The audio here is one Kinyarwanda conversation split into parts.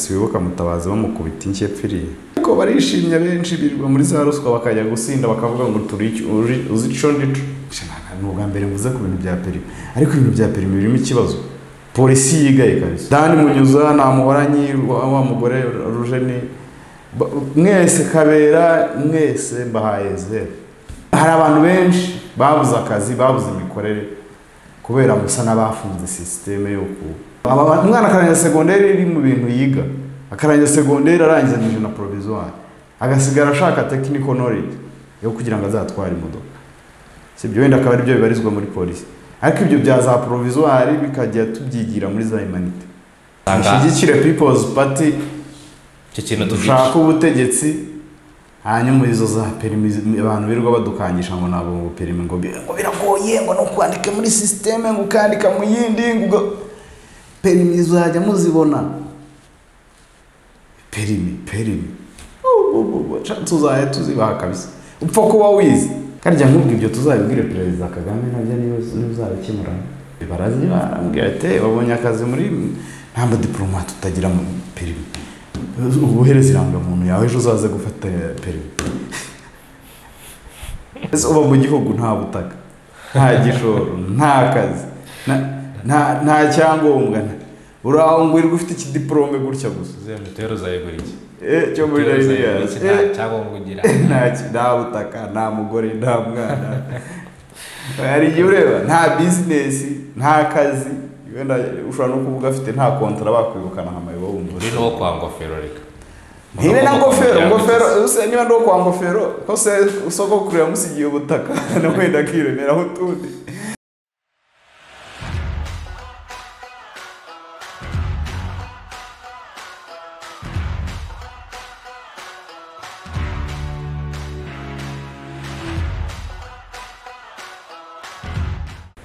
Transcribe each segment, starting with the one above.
wibuka mutabazi bamukubita inshyi yapfiriye ariko barishimye benshi birirwa muri za ruswa bakajya gusinda bakavuga ngo uzi ico ndico ni ubwa mbere mvuze ku bintu bya perimi ariko ibintu bya perimi birimo ikibazo polisi yigaye kabisa dani munyuza namuhoranyi wa wa mugore rujeni ba- mwese kabera mwese mbahaye zeru hari abantu benshi babuze akazi babuze imikorere kubera musa n'abafunze sisiteme yo ku Aba ba- umwana akarangiza segonderi iri mu bintu yiga akarangiza segonderi arangizanyije na provisoire agasigara ashaka technical knowledge yo kugira ngo azatware imodoka si ibyo wenda akaba aribyo bibarizwa muri polisi ariko ibyo bya za provisoire bikajya tubyigira muri za humanite usanga dushyigikire people's party icyo kintu dushaka dufite ubutegetsi hanyuma izo za perimi abantu birirwa badukangisha ngo ntabwo ngo perimi ngo bi- ngo biragoye ngo ni ukwandika muri sisiteme ngo ukandika mu yindi ngo uga- perimi zajya muzibona perimi perimi canse uzajya tuzibaha kabisa upfa kuba wize karya nkubwo ibyo tuzabibwire perezida kagame nabyo ntibuzabikemura barazi barambwira ati babonye akazi muri nta madiporomate utagira mu perimi ubuhereza irangamuntu yawe ejo uzaze gufata perimi ese uba mu gihugu nta butaka nta gishoro nta kazi nta- nta- nta cyangombwa nta- uraho ngo wirirwa ufite ikidiporome gutya gusa mituweli uzayigura iki Eh, cyo muri Mituweli uzayigura Nigeria. iki? Eh, Nta cyangombwa ugira nta ki- nta butaka nta mugore nta mwana hari igihe ureba nta bizinesi nta kazi wenda ushobora no kuvuga afite nta kontara bakwirukana nka mayibo wumva uri n'uwo kwa ngofero reka ntibe na Uri n'uwo kwa ngofero muryango ngofero ukize. use niba ndi uwo kwa ngofero ko se usogokuru yamusigiye ubutaka na wenda akiremeraho utundi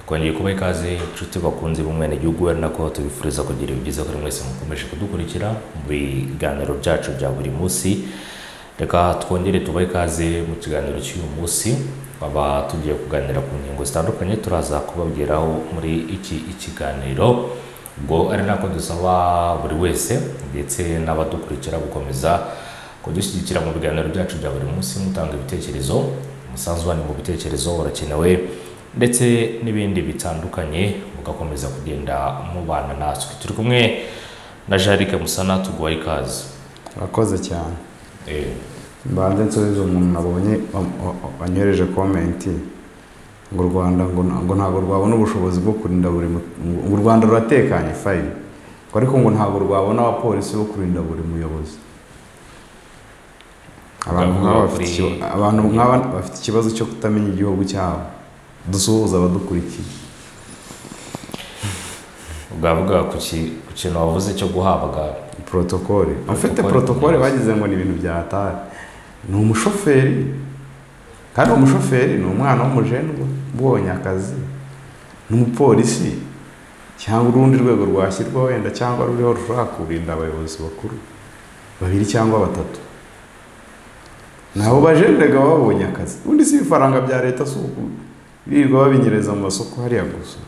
twongeye kuba ikaze inshuti bakunze b'umwenegihugu ari nako tubifuriza kugira ibyiza kuri mwese mukomeje kudukurikira mu biganiro byacu bya buri munsi reka twongere tubahe ikaze mu kiganiro cy'uyu munsi baba tugiye kuganira ku ngingo zitandukanye turaza kubabwiraho muri iki ikiganiro ubwo ari nako dusaba buri wese ndetse n'abadukurikira gukomeza kudushyigikira mu biganiro byacu bya buri munsi mutanga ibitekerezo umusanzu wanyu mu bitekerezo urakenewe ndetse n'ibindi bitandukanye mugakomeza kugenda mubana natwe turi kumwe na jarike musana tuguha ikaze urakoze cyane Eh, mbanze nsubize umuntu nabonye wa- wa- wa- wanyohereje komenti ngo u rwanda ngo na- ngo ntabwo rwabona ubushobozi bwo kurinda buri mu- ngo u rwanda ruratekanye fayini ngo ariko ngo ntabwo rwabona abapolisi bo kurinda buri muyobozi abantu Bavuga nk'aba bafite kuri- ikiba- abantu nk'aba bafite ikibazo cyo kutamenya igihugu cyabo dusuhuza abadukurikiye bwavuga ku ki- ku kintu wavuze cyo guhabwa protokole abafite Protokole. protokole bagize ngo ni ibintu bya tari ni umushoferi kandi uwo mushoferi ni umwana w'umujenwa ubonye akazi ni umupolisi cyangwa urundi rwego rwashyirwaho wenda cyangwa ruriho rushobora kurinda abayobozi bakuru babiri cyangwa batatu nabo bajenjega baba babonye akazi ubundi si ibifaranga bya leta si uku birirwa babinyereza mu masoko hariya gusa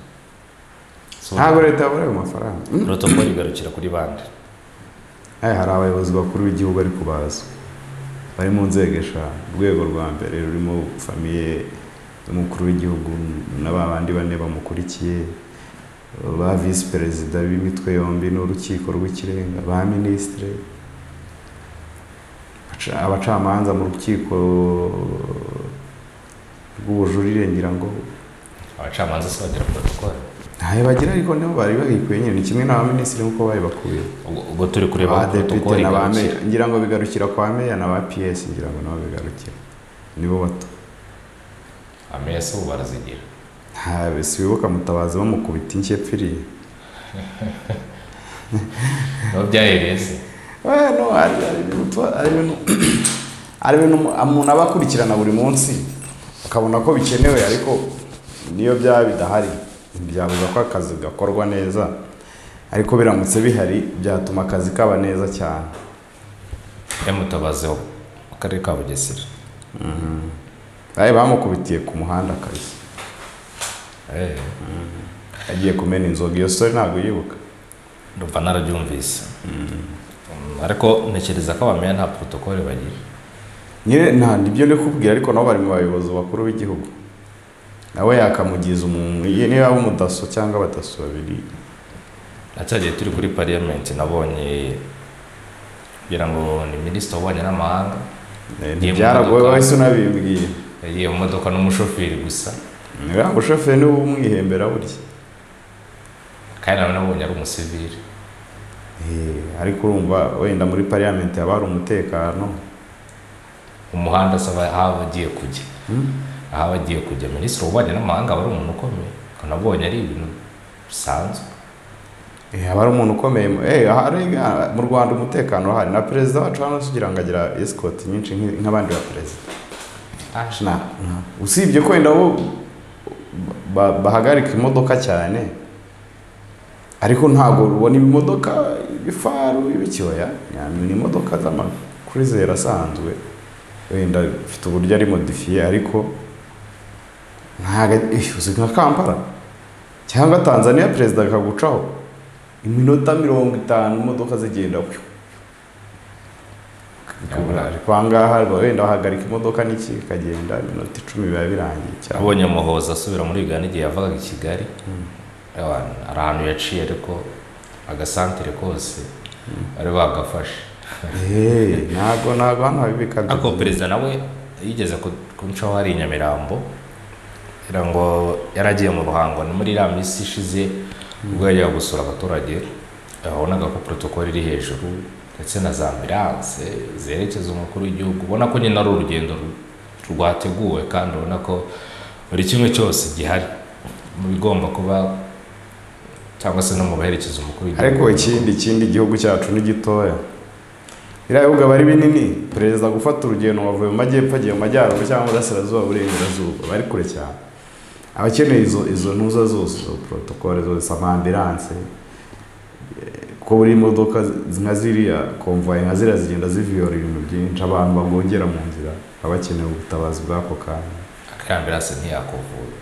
so ntabwo leta yabura ayo mafaranga Mm. protokoli igarukira kuri bande Aya hari abayobozi bakuru b'igihugu ariko bazwi bari mu nzego eshanu urwego rwa mbere rurimo famiye y'umukuru w'igihugu na ba bandi bane bamukurikiye ba visi perezida b'imitwe yombi n'urukiko rw'ikirenga ba minisitire abaca- abacamanza mu rukiko rw'ubujurire ngira ngo abacamanza se bagira protokoli ntayo bagira ariko nibo bari bayikuye nyine ni kimwe n'abaminisitiri nk'uko bayibakuye ubwo ubwo turi kureba aho abadepite protokoli na ba igarukira meya ngira ngo bigarukira kwa meya na ba piyesi ngira ngo nabo bigarukira nibo bato ameya se ubu barazigira ntabe sibibuka mutabazi bamukubita inshyi yapfiriye niho byahereye se Bueno, hari hari ibintu tuba- hari ibintu- hari ibintu umu- umuntu aba akurikirana buri munsi akabona ko bikenewe ariko niyo byaba bidahari byabuza ko akazi gakorwa neza ariko biramutse bihari byatuma akazi kaba neza cyane yamutabaze wo mu karere ka bugesera Aye, bamukubitiye ku muhanda akazi Eh, agiye kumena inzoga iyo sore ntabwo yibuka ndumva narabyumvise Mm, ariko ntekereza ko abamenya nta porotokole bagira nyine nta nibyo ndi kubwira ariko nabo bari mu bayobozi bakuru b'igihugu nawe yakamugiza umuntu ye niba ari umudaso cyangwa abadaso babiri na cya gihe turi kuri pariyamenti nabonye kugira ngo ni minisitiri w'ububanyi n'amahanga Eh, ntibyaragoye wahise unabibwiye yagiye mu modoka n'umushoferi gusa niba umushoferi niwe umwihembera burya kandi nawe nabonye ari umusivili Eh, ariko urumva wenda muri pariyamenti haba hari umutekano umuhanda asaba aho aba agiye kujya Hmm? aho aba agiye kujya minisitiri w'ububanyi n'amahanga aba ari umuntu ukomeye kanabonye ari ibintu bisanzwe Eh, haba hari umuntu ukomeye mu- eh, hari- mu rwanda umutekano uhari na perezida wacu hano sugira ngo agira esikoti nyinshi nk'i- nk'abandi ba perezida Na- na- usibye ko wenda bo ba- bahagarika imodoka cyane ariko ntabwo ubona ibimodoka ibifaru ibikyoya ni imodoka z'amakurizeri asanzwe wenda ifite uburyo ari modifiye ariko ntago eh, uzi nka kampala cyangwa tanzania perezida akagucaho iminota mirongo itanu imodoka zigenda ku ariko aha ngaha wenda wahagarika imodoka n'iki ikagenda iminota icumi biba birangiye cyane abonye muhoza asubira muri uganda igihe yavaga i kigali Mm. Ewa, hari ahantu yaciye ariko agasantire kose bari bagafashe Hey, ntabwo ntabwo hano habibika ariko perezida nawe yigeze ku- kuncaho hari i nyamirambo kugira ngo yaragiye mu ruhango ni muri iriya minsi ishize ubwo yajyaga gusura abaturage wabonaga ko porotokole iri hejuru ndetse na za ambiranse zerekeza umukuru w'igihugu ubona ko nyine ari urugendo ru- rwateguwe kandi ubona ko buri kimwe cyose gihari mu bigomba kuba cyangwa se no mu baherekeza umukuru w'igihugu ariko ikindi ikindi igihugu cyacu ni gitoya biriya bibuga bari binini perezida gufata urugendo ngo avuye mu majyepfo agiye mu majyaruguru cyangwa burasirazuba burengerazuba bari kure cyane abakeneye izo izo ntuza zose izo porotokole zose amambiranse eh, ko buri modoka zi- nka ziriya komvuwayi nka ziriya zigenda ziviyora ibintu byinshi abantu bagongera mu nzira baba bakeneye ubutabazi bw'ako kanya akariya ambiranse ntiyakuvura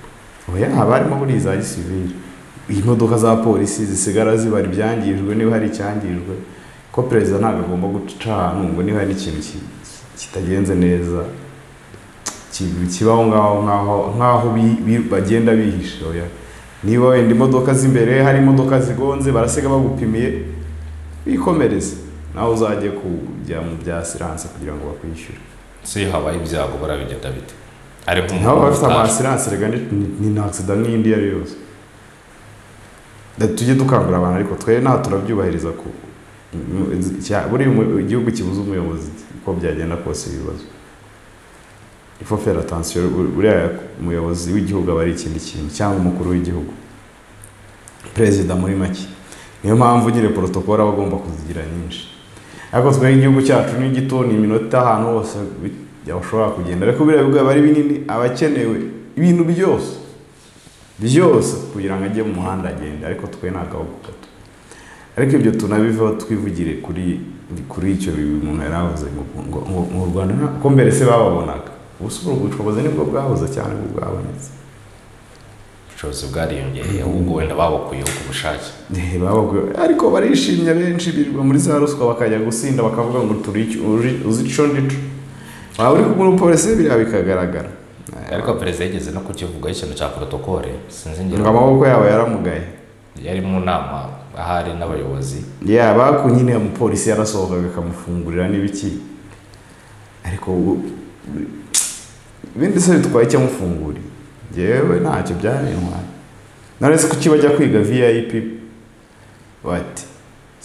oya haba harimo buriya iza gisivili iyi modoka za polisi zisigara zibara ibyangijwe niba hari icyangijwe ko perezida ntabwo agomba guca ahantu ngo niba hari ikintu ki- kitagenze neza ki- kibaho ngaho nkaho nkaho bi- bi- bagenda bihishe oya niba wenda imodoka z'imbere hari imodoka zigonze barasiga bagupimiye bikomereze nawe uzajye kujya mu bya siranse kugira ngo bakwishyure se iyo habaye ibyago barabigenda bite ari nabo nk'umuntu bafite utazi. amasiranse rega ni ni nta agisida n'indi iyo ari yo yose Da- tujye dukangurira abantu ariko twe nta turabyubahiriza ku mu- cya- buriya umu- igihugu kibuze umuyobozi uko byagenda kose ibibazo ifo fera atansiyo buriya umuyobozi w'igihugu aba ari ikindi kintu cyangwa umukuru w'igihugu perezida muri make niyo mpamvu nyine porotokole aba agomba kuzigira nyinshi ariko twe igihugu cyacu ni gito ni iminota ahantu hose bi- ushobora kugenda ariko biriya bigo biba ari binini aba akenewe ibintu byose byose kugira ngo ajye mu muhanda agende ariko twe ntabwo aho gato ariko ibyo tunabivaho twivugire kuri kuri icyo bibi umuntu yari avuze ngo ngo ngo ngo u rwanda nta- ko mbere se bababonaga ubu si ubwo bushobozi nibwo bwahoze cyane ubwo bwabonetse ubushobozi bwariyongereye ahubwo wenda babukuyeho ku bushake Eh, bababwiye- ariko barishimye benshi birirwa muri za ruswa bakajya gusinda bakavuga ngo turi iki- uri- uzi ico ndico waba uri kumwe n'umupolisi biriya bikagaragara ariko perezida yigeze no kukivugaho ikintu cya porotokole sinzi ngo ngira amaboko yabo yaramugaye yari mu nama ahari n'abayobozi yaba ku nyine umupolisi yarasohokaga akamufungurira n'ibiki ariko ubu- ibindi se bitwaye icyo amufunguriye njyewe ntacyo byarintwaye naretse ko kiba ajya kwiga vip bati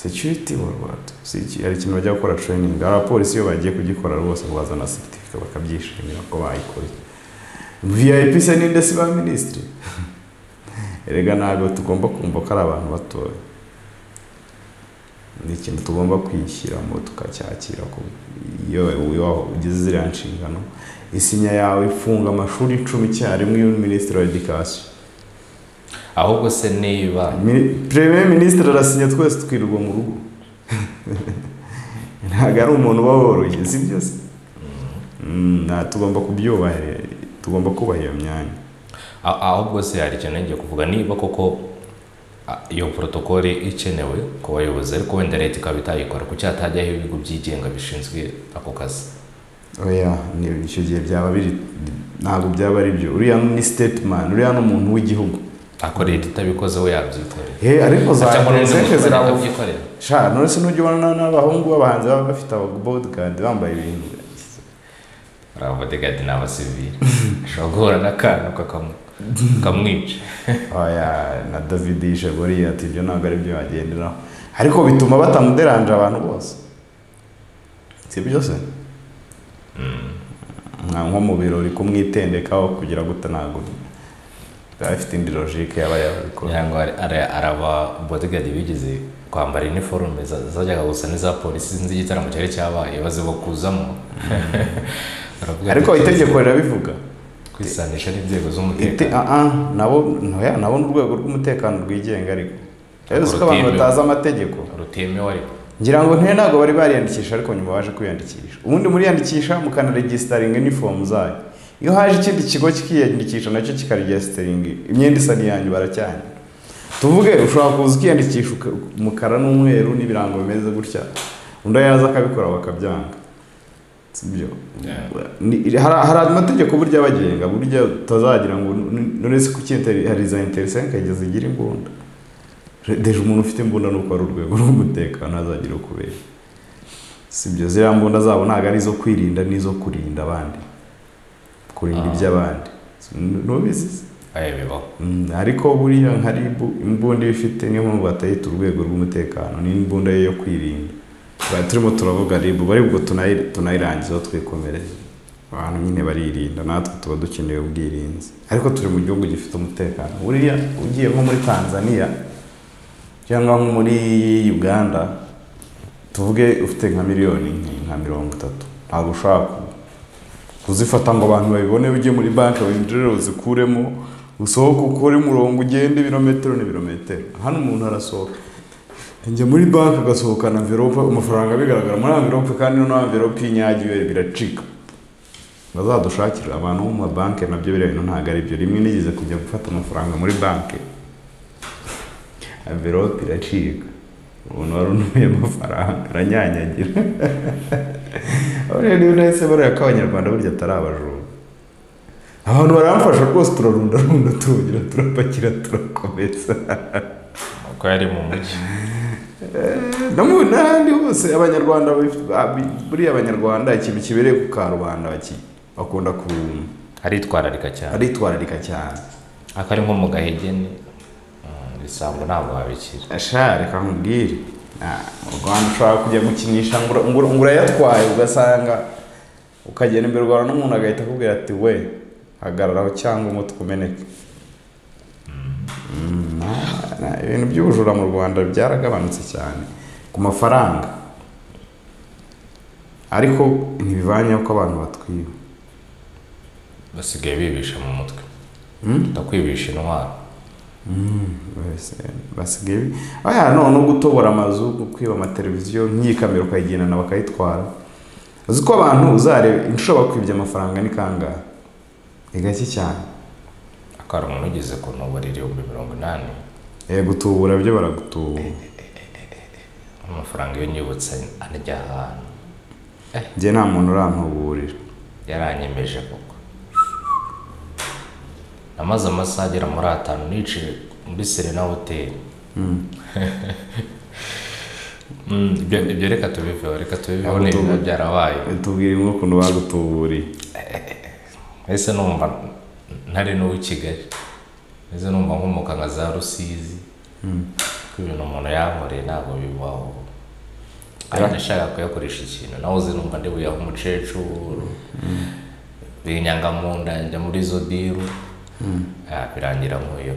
security mu rwanda si iki- hari ikintu bajya gukora training abapolisi iyo bagiye kugikora rwose bazana seritifika bakabyishimira ko bayikoze vip se ninde si ba minisitiri erega ntabwo tugomba kumva ko ari abantu batoya ni ikintu tugomba kwishyiramo tukacyakira ko iyo waho ugize ziriya nshingano isinya yawe ifunga amashuri icumi icyarimwe iyo uri minisitiri wa edikasiyo ahubwo se niba Mi- premier minisitiri arasinya twese twirirwa mu rugo ntabwo ari umuntu uba woroshye si byo se Mm, nta- tugomba kubyubahira tugomba kubaha iyo myanya a- ahubwo se hari ikintu ngiye kuvuga niba koko ah, iyo porotokole ikenewe ku bayobozi ariko wenda leta ikaba itayikora kuki hatajyaho ibigo byigenga bishinzwe ako kazi oya ni- icyo gihe byaba biri ntabwo byaba ari byo uriya ni statement uriya ni umuntu w'igihugu ako leta itabikoze we yabyikorera he ariko za cyangwa n'undi zeke muturage zirabuvuga atabyikorera sha none se nujya ubona n'abahungu b'abahanzi baba bafite ababodigadi bambaye ibintu uriya bodigadi ni abasivili ashobora guhura n'akantu kakamu- kamwica oya na david yishe buriya ati ibyo ntabwo ari byo bagenderaho ariko bituma batamuderanje abantu bose si byo se nka nko mu birori kumwitendekaho kugira gute ntabwo biba bifite indi logike yaba yabikora kugira ngo ari- ari- araba bodigadi bigeze kwambara iniforume za- zajyaga gusa n'iza polisi sinzi igitaramo cyari cyabaye baziba kuzamo Baravuga ariko ati, itegeko rirabivuga kwisanisha n'inzego Ite- z'umutekano ah, ah, nabo ntoya nabo ni urwego rw'umutekano rwigenga ariko rero ko abantu Rutimewe. batazi amategeko rutemewe ariko ngira ngo ntiyo ntabwo bari bariyandikisha ariko nyuma baje kwiyandikisha ubundi muriyandikisha mukanaregisteringa inifomu zayo iyo haje ikindi kigo kikiyandikisha nacyo kikaregisteringa imyenda isa n'iyanyu baracyanye tuvuge ushobora kuza ukiyandikisha uka- umukara n'umweru n'ibirango bimeze gutya undi yaza akabikora bakabyanga sibyo Ni- hari hari amategeko burya abagenga burya utazagira ngo n- none se kuki interi- hari za interisenke kugeza igira imbunda deje umuntu ufite imbunda ni uko ari urwego rw'umutekano azagira ukubera si byo ziriya mbunda zabo ntabwo ari izo kwirinda n'izo kurinda abandi kurinda Ah. iby'abandi N- nubizi se? ayo bibaho Mm, ariko buriya nka ribu imbunda iyo ifite niyo mpamvu batayita urwego rw'umutekano ni imbunda ye yo kwirinda Tuba turimo turavuga ribu bari bwo tunayi- tunayirangiza twikomereye abantu nyine baririnda natwe tuba dukeneye ubwirinzi ariko turi mu gihugu gifite umutekano buriya ugiye nko muri tanzania cyangwa nko muri uganda tuvuge ufite nka miliyoni nke- nka mirongo itatu ntabwo ushobora ku- kuzifata ngo abantu babibone ujye muri banki winjire uzikuremo usohoke ukore umurongo ugende ibirometero n'ibirometero hano umuntu arasohoka njya muri banki agasohokana amverope amafaranga bigaragara muri amverope kandi no amverope y'inyagiwe biracika bazadushakire abantu bo mu mabanki nabyo biriya bintu ntabwo ari byo rimwe nigeze kujya gufata amafaranga muri banki amverope iracika umuntu wari unuye amafaranga aranyanyagira abo rero niyo nahise bareba ko abanyarwanda burya atari abajura abantu baramfasha rwose turarundarunda turongera turapakira turakomeza uko yari mu mujyi no mu n'ahandi hose abanyarwanda bafite- abi- buriya abanyarwanda ikintu kibereye ku karubanda baki- bakunda ku aritwararika cyane aritwararika cyane akari nko mu gahegeni mm, bisambo ntabwo habikira ashaka reka nkubwire Ah, mu rwanda ushobora kujya gukinisha ngura- ngura- ngo urayatwaye ugasanga ukagenda imbere rwawe n'umuntu agahita akubwira ati we hagararaho cyangwa umutwe umeneke Mm, na- na- ibintu by'ubujura mu rwanda byaragabanutse cyane ku mafaranga ariko ntibivanye ko abantu batwiba basigaye bibisha mu mutwe Mm? ndakwibisha intwaro Bose basigaye bi- aya none no gutobora amazu kwiba amateleviziyo nyikamera ukayigendana bakayitwara uzi ko abantu uzareba inshuro bakwibye amafaranga ni kangahe ni gake cyane akari umuntu ugeze ku ntubari ibihumbi mirongo inani Eh, gutubura byo baragutubura amafaranga iyo nyibutsa anajya ahantu njye nta muntu urantuburira yaranyemeje koko namaze amasaha agera muri atanu niciye muri serena hoteli Mm, ibyo ibyo reka tubiveho reka tubiveho Ntabwo ni ibintu tubu- byarabaye tubwire imwe ukuntu bagutuburiye ese numva ntari n'uw'i kigali ese numva nkomoka nka za rusizi ko ibintu umuntu yankoreye ntabwo bibaho ari ndashaka kuyakoresha ikintu nawe uzi numva ndi buyahe umukecuru binyanga mu nda njya muri izo biru Ah, birangira nkuyo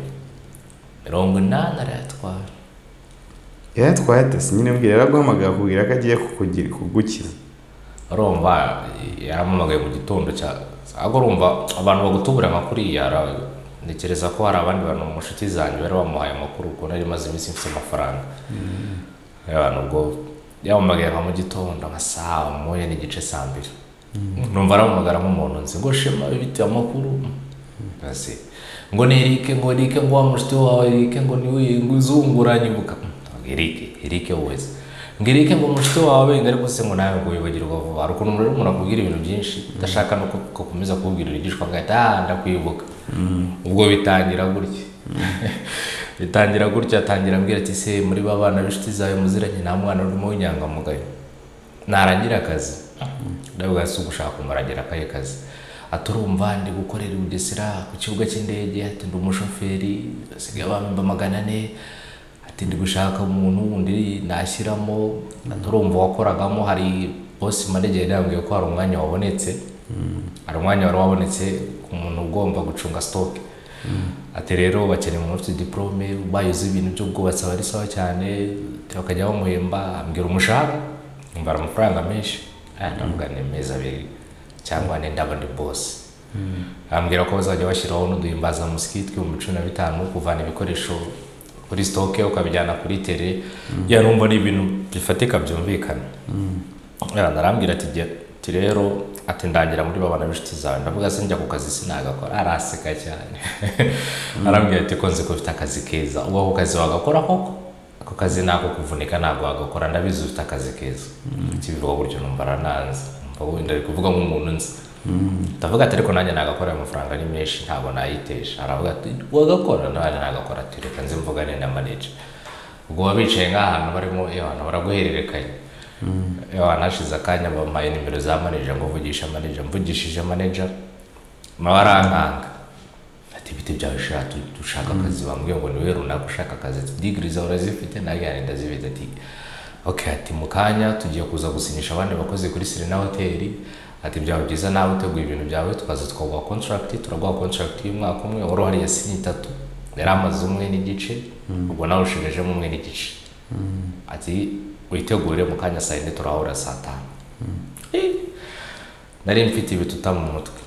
mirongo inani arayatwara yatwaye ate si nyine mbwira yaraguhamagaye akubwira ko agiye kukugira kugukiza urumva yarampamagaye mu gitondo cya ahubwo urumva abantu bagutubura amakuru yara ntekereza ko hari abandi bantu mu nshuti zanjye bari bamuhaye amakuru ukuntu yari imaze iminsi mfite amafaranga abantu ubwo yampamagaye nka mu gitondo nka saa moya n'igice saa mbiri numva aramuhamagara nk'umuntu nzi ngo shema bitewe amakuru Basi. ngo ni erike ngo erike ngo wa mushiti wawe erike ngo niwe ngo uzungura nyibuka Mm, erike erike wese ngo erike ngo mushiti wawe ngo ariko se ngo nawe ngo wibagirwa vuba hari ukuntu umuntu umuntu akubwira ibintu byinshi udashaka no ku- gukomeza kububwira ibigishwa agahita ah ndakwibuka ubwo bitangira gutya bitangira gutya atangira abwira ati se muri ba bana b'inshuti zawe muziranye nta mwana urimo w'inyangamugayo narangira akazi ndavuga si ugushaka umuragira akahe kazi ati urumva ndi gukorera i bugesera ku kibuga cy'indege ati ndi umushoferi basigaye bamba magana ane ati ndi gushaka umuntu wundi nashyiramo ati urumva wakoragamo hari bosi manegeri yambwiye ko hari umwanya wabonetse hari umwanya wari wabonetse ku muntu ugomba gucunga sitoke ati rero bakeneye umuntu ufite diporome ubaye uzi ibintu by'ubwubatsi aba ari sawa cyane ati bakajya bamuhemba ambwira umushahara mbara amafaranga menshi aya ndavuga ni mezi abiri cyangwa ni ndabo ndi bose ambwira ko bazajya bashyiraho n'uduhimbazamusyi tw'ibihumbi cumi na bitanu kuvana ibikoresho kuri sitoke ukabijyana kuri tere ya numva ni ibintu bifatika byumvikana Yara, arambwira ati jya ati rero ati ndangira muri babana b'inshuti zawe ndavuga se njya ku kazi sinagakora araseka cyane arambwira ati ko nzi ko ufite akazi keza ubwo ako kazi wagakora koko ako kazi nako kuvunika ntabwo wagakora ndabizi ufite akazi keza kibivuga gutyo numva arananze numva wenda ari kuvuga nk'umuntu nzi ndavuga ati ariko nanjye nagakora ayo mafaranga ni menshi ntabwo nayitesha aravuga ati wagakora nanjye nagakora ati reka nze mvugane na manager ubwo baba bicaye nk'ahantu barimo iyo hantu baraguhererekanya iyo hantu hashize akanya bampaye nimero za manager ngo mvugishe manager mvugishije manager nawe arankanga ati ibiti byawe ushaka ushaka akazi bambwiye ngo niwe runaka ushaka akazi ati digiri zawe urazifite nanjye nanjye ndazifite ati ok ati mu kanya tugiye kuza gusinyisha abandi bakozi kuri serena hoteli ati byaba byiza nawe uteguye ibintu byawe tukaza tukaguha kontragiti turaguha kontragiti y'umwaka umwe wari uhari yasinye itatu yari amaze umwe n'igice ubwo nawe ushimijemo umwe n'igice ati witegure mu kanya saa yine turahura saa tanu Eh, nari mfite ibituta mu mutwe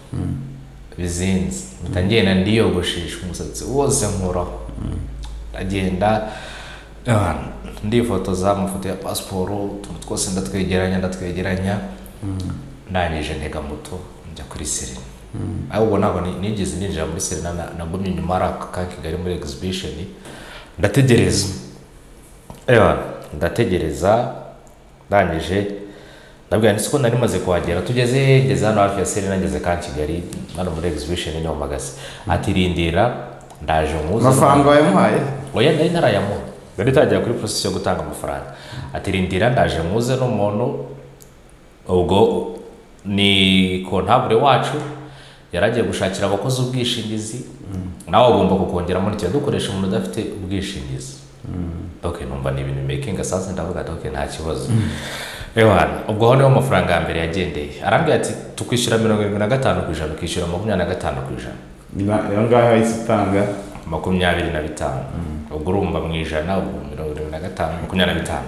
bizinze mpita ngenda ndiyogoshesha umusatsi wose nkuraho ndagenda ah, ndifotoza amafoto ya pasiporo utuntu twose ndatwegeranya ndatwegeranya ndangije ntega moto njya kuri serena ahubwo ntabwo ni- nigeze ninjira muri serena na- nagumye inyuma hari aka ka kigali muri exhibition ndategereza Ewa, ndategereza ndangije ndabwira ndetse ko nari maze kuhagera tugeze ngeze hano hafi ya serena ngeze ka kigali hano muri exhibition nyamagazi ati rindira ndaje nkuze amafaranga wayamuhaye oya nari ntarayamuha nari ntangira kuri process yo gutanga amafaranga ati rindira ndaje nkuze n'umuntu ubwo ni kontabure wacu yari agiye gushakira abakozi ubwishingizi nawe agomba kukongeramo ntikiba dukoresha umuntu udafite ubwishingizi ok numva ni ibintu making sasa ndavuga ati ok nta kibazo ewana ubwo aho niho amafaranga ya mbere yagendeye arambwira ati tukwishyura mirongo irindwi na gatanu ku ijana ukishyura makumyabiri na gatanu ku ijana iyo ngaho yahise utanga makumyabiri na bitanu ubwo urumva mu ijana ubwo mirongo irindwi na gatanu makumyabiri na bitanu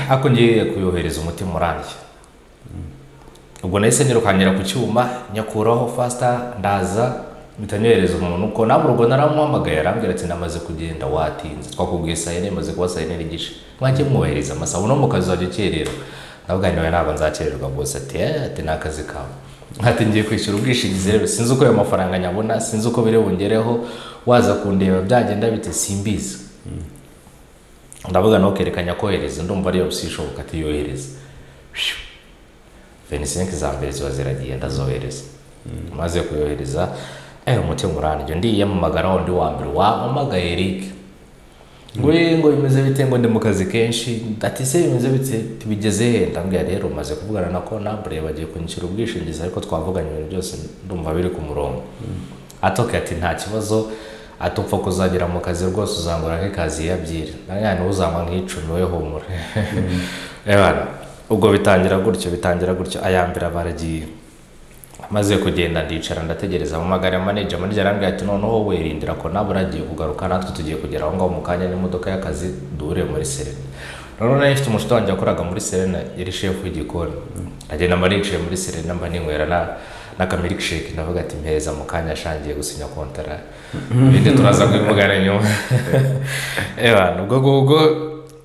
ariko ngiye kuyohereza umutima urambye ubwo nahise nirukankira ku cyuma nyakuraho fasita ndaza mpita nyohereza umuntu uko nawe urwo naramuhamagaye arambwira ati namaze kugenda watinze twakubwiye saa yine maze kuba saa yine n'igice mwanjye mwubahiriza amasaha uno mu kazi wajya ukerera ndavuga nawe ntabwo nzakererwa bose ati "Eh, ati ni akazi kawe ati ngiye kwishyura ubwishingizi rero sinzi uko ayo mafaranga nyabona sinzi uko biri bungereho waza kundeba byagenda bite simbizi ndavuga ntukerekanya kohereza ndumva ariyo bishoboka ati yohereza Phew. 25 za mbere ziba ziragiye ndazohereza maze kuyohereza eh umutima urandyo ndiyamamagara wundi wa mbere wamamagaye Eric we ngo bimeze bite ngo ndi mu kazi kenshi ati se bimeze bite bigeze he ndambwira rero maze kuvugana na konabure bagiye kunyishyura ubwishingizi ariko twavuganye ibintu byose ndumva biri ku murongo atoke ati nta kibazo ati upfa kuzagera mu kazi rwose uzangura nk'ikazi ya byiri nanjye uzangwa nk'icumi we humura Ebana, ubwo bitangira gutyo bitangira gutyo aya mbere baragiye maze kugenda ndicara ndategereza mu magare manager manager arambwira ati noneho wowe rindira ko nawe uragiye kugaruka natwe tugiye kugera aho ngaho mu kanya n'imodoka y'akazi duhure muri serena noneho nari mfite umushuti wanjye wakoraga muri serena yari shefu w'igikoni agenda mba nicaye muri serena mba ninywera na n'akamilkshake ndavuga ati mpereza mu kanya ashangiye gusinya kontara ibindi turaza kubivugana nyuma ewa ubwo ngubwo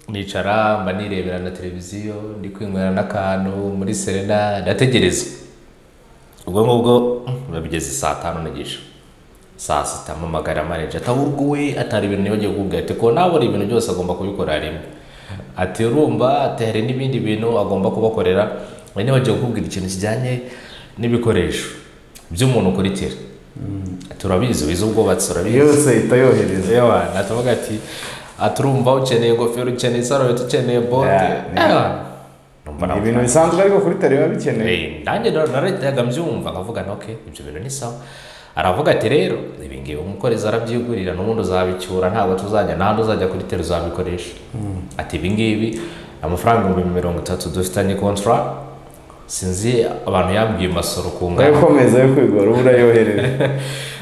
nicara mba nirebera na televiziyo ndi kwinywera n'akantu muri serena ndategereza ubwo ngubwo biba bigeze saa tanu n'igice saa sita mpamagara manager atahubwo we atari ibintu nibagiwe kubwira ati ko nabura ibintu byose agomba kubikora rimwe ati urumva ati hari n'ibindi bintu agomba kubakorera we nibagiwe kubwira ikintu kijyanye n'ibikoresho by'umuntu ukurikira turabizi wize ubwubatsi urabizi yose ihita yohereza yewe natuvuga ati aturumva ukeneye ingofero ukeneye isarubeti ukeneye bote Yeah, yeah. Ewa. Numva ni nawe ibintu bisanzwe ariko kuri tari biba bikenewe Eh, nanjye na- narahitaga mbyumva nkavuga nti okay ibyo bintu ni sawa aravuga ati rero ibi ngibi umukorezi arabyigurira n'ubundi uzabicyura ntabwo tuzajya n'ahandi uzajya kuri tele uzabikoresha ati ibi ngibi amafaranga ibihumbi mirongo itatu dufitanye kontra sinzi abantu yambwiye masoro ku nawe ngano ukomeza yo kwigora uba urayohereza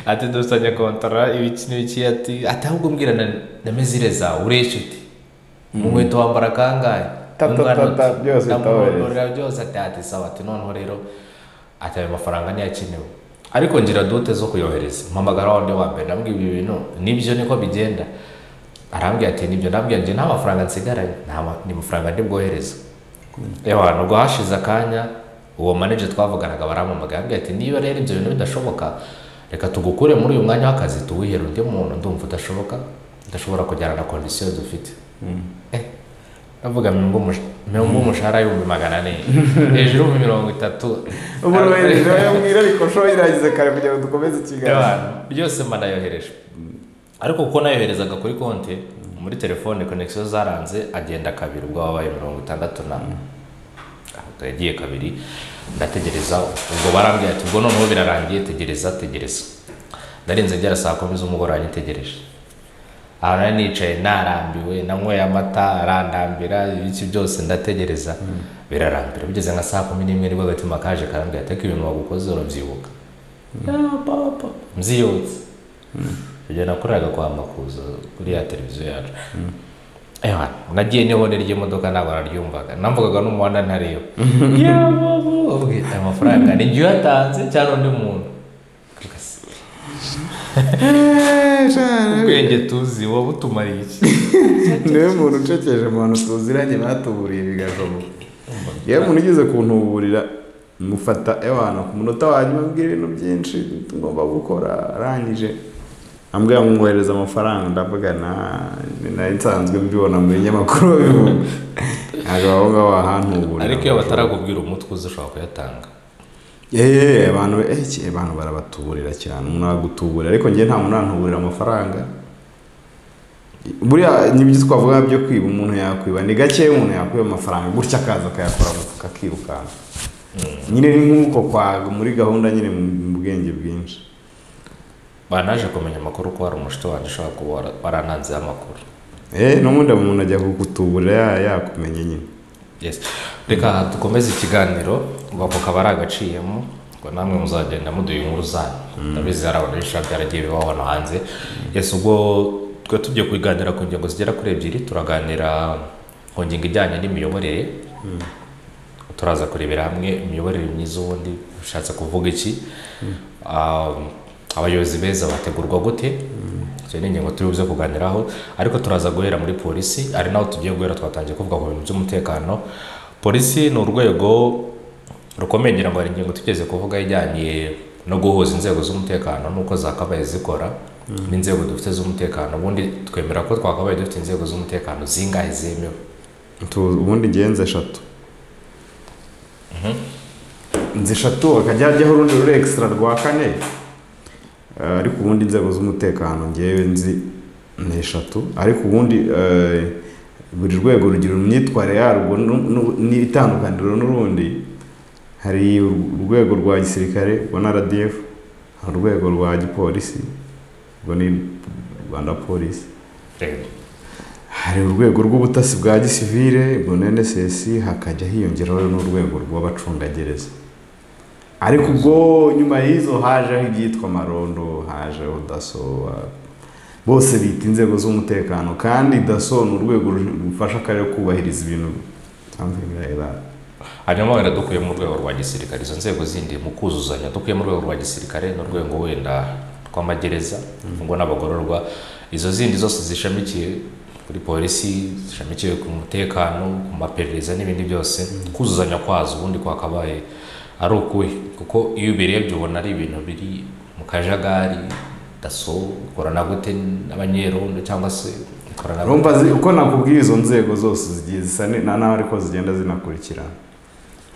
ati dufitanye kontara ibiki n'ibiki ati ati ahubwo mbwira na, na mezire zawe uresha uti mu nkweto wambara kangahe Ta, ta, Mu ngano ta, ta, uti? byose Ndamuhondorera byose ati ati sawa ati noneho rero ati ayo mafaranga ntiyakenewe ariko ngira dote zo kuyohereza mpamagara wa wundi wa mbere ndamubwira ibi bintu nibyo niko bigenda arambwira ati nibyo ndambwira njye nta mafaranga nsigaranye nta ma- ni mafaranga ndi bwohereze yewe nubwo hashize akanya uwo manager twavuganaga barampamagaye ambwira ati niba rero ibyo bintu bidashoboka reka tugukure muri uyu mwanya w'akazi tuwihere undi muntu ndumva udashoboka udashobora kujyana na kondisiyo dufite Eh, ndavuga mirongo umush- mirongo umushahara y'ibihumbi magana ane hejuru y'ibihumbi mirongo itatu ubu urohereje wowe mbwira ariko shoho iragize kare kugira ngo dukomeze ikiganiro Y'abantu. byose mba nayohereje ariko kuko nayoherezaga kuri konti muri telefone konegisiyo zaranze agenda kabiri ubwo wabaye mirongo itandatu na Ubwo yagiye kabiri ndategereza ubwo barambwira ati ubwo noneho birarangiye tegereza tegereza ndarenze ngera saa kumi z'umugoroba nitegereje aho nari nicaye narambiwe nanyweye amata arandambira ibiki byose ndategereza birarambira bigeze nka saa kumi n'imwe nibwo agatima kaje karambwira ati ariko ibintu wagukoze urabyibuka mziyotse ibyo nakoreraga kwa makuza kuri ya televiziyo yacu Ewa, nagiye n'ihone ry'imodoka ntabwo naryumvaga namvugaga n'umuhanda ntariyo ubwite amafaranga ni jya uyatanze cyangwa undi muntu Eeeh, shana. ubwenge tuzi wowe utumariye iki niwe muntu ucekeje mu bantu tuziranye batuburiye bigashoboka yewe umuntu ugeze kuntuburira mufata ewana ku munota wa nyuma ambwira ibintu byinshi tugomba gukora arangije ambwira ngo mwohereze amafaranga ndavuga na nari nsanzwe mbibona mu binyamakuru babivuga ntabwo aho ngaho wahantuburira ariko iyo batarakubwira umutwe uzi ushobora kuyatanga yeee abantu eh, iki, eh, abantu barabatuburira cyane umuntu aragutuburira ariko njye nta muntu antuburira amafaranga buriya n'ibyo twavuga byo kwiba umuntu yakwiba ni gake umuntu yakwiba amafaranga gutya akaza akayakora mu mufuka akirukanka nyine ni nk'uko kwa muri gahunda nyine mu bwenge bwinshi banaje kumenya amakuru ko hari umushuti wanjye ushobora kuba wara- warananzeho amakuru eee n'ubundi umuntu ajya kugutuburira ya- yakumenya nyine Yes. reka dukomeze ikiganiro ubwoko kaba ari agaciyemo ngo namwe muzagenda muduha inkuru zanyu ndabizi hari abantu benshi babyaragiye bibaho hano hanze yes ubwo twe tugiye kuganira ku ngingo zigera kuri ebyiri turaganira ku ngingo ijyanye n'imiyoborere turaza kurebera hamwe imiyoborere myiza ubundi bishatse kuvuga iki Um, abayobozi beza bategurwa gute izo ni ingingo turi buze kuganiraho ariko turaza guhera muri polisi ari naho tugiye guhera twatangiye kuvuga ku bintu by'umutekano polisi ni urwego rukomeye ngira ngo hari ingingo tugeze kuvuga ijyanye no guhuza inzego z'umutekano n'uko zakabaye zikora n'inzego dufite z'umutekano ubundi twemera ko twakabaye dufite inzego z'umutekano zingahe zemewe Tu- ubundi ngenzi eshatu inzu eshatu hakajya hajyaho urundi ruri ekisitara rwa kane Eh, ariko ubundi inzego z'umutekano ngewe nzi ni eshatu ariko ubundi eh, buri rwego rugira imyitwarire yarwo nu- nu- n'itandukaniro n'urundi hari ur- urwego rwa gisirikare rwa rdf hari urwego rwa gipolisi rwo ni rwanda polisi hari urwego rw'ubutasi bwa gisivile nscs hakajya hiyongeraho n'urwego rw'abacungagereza ariko ubwo nyuma y'izo hajeho ibyitwa amarondo hajeho daso ah, bose bita inzego z'umutekano kandi daso ni urwego ru- rufasha akarere kubahiriza ibintu something like that. hanyuma wenda dukuye mu rwego rwa gisirikare izo nzego zindi mu kuzuzanya dukuye mu rwego rwa gisirikare n'urwego wenda rw'amagereza ngo n'abagororwa izo zindi zose zishamikiye kuri polisi zishamikiye ku mutekano ku maperereza n'ibindi byose kuzuzanya kwazo ubundi kwakabaye ari ukuhe kuko iyo ubirebye ubona ari ibintu biri mu kajagari daso ukorana gute n'abanyerondo cyangwa se ukorana gute urumva zi- uko nakubwiye izo nzego zose zigiye zisa ne- na nawe ariko zigenda zinakurikirana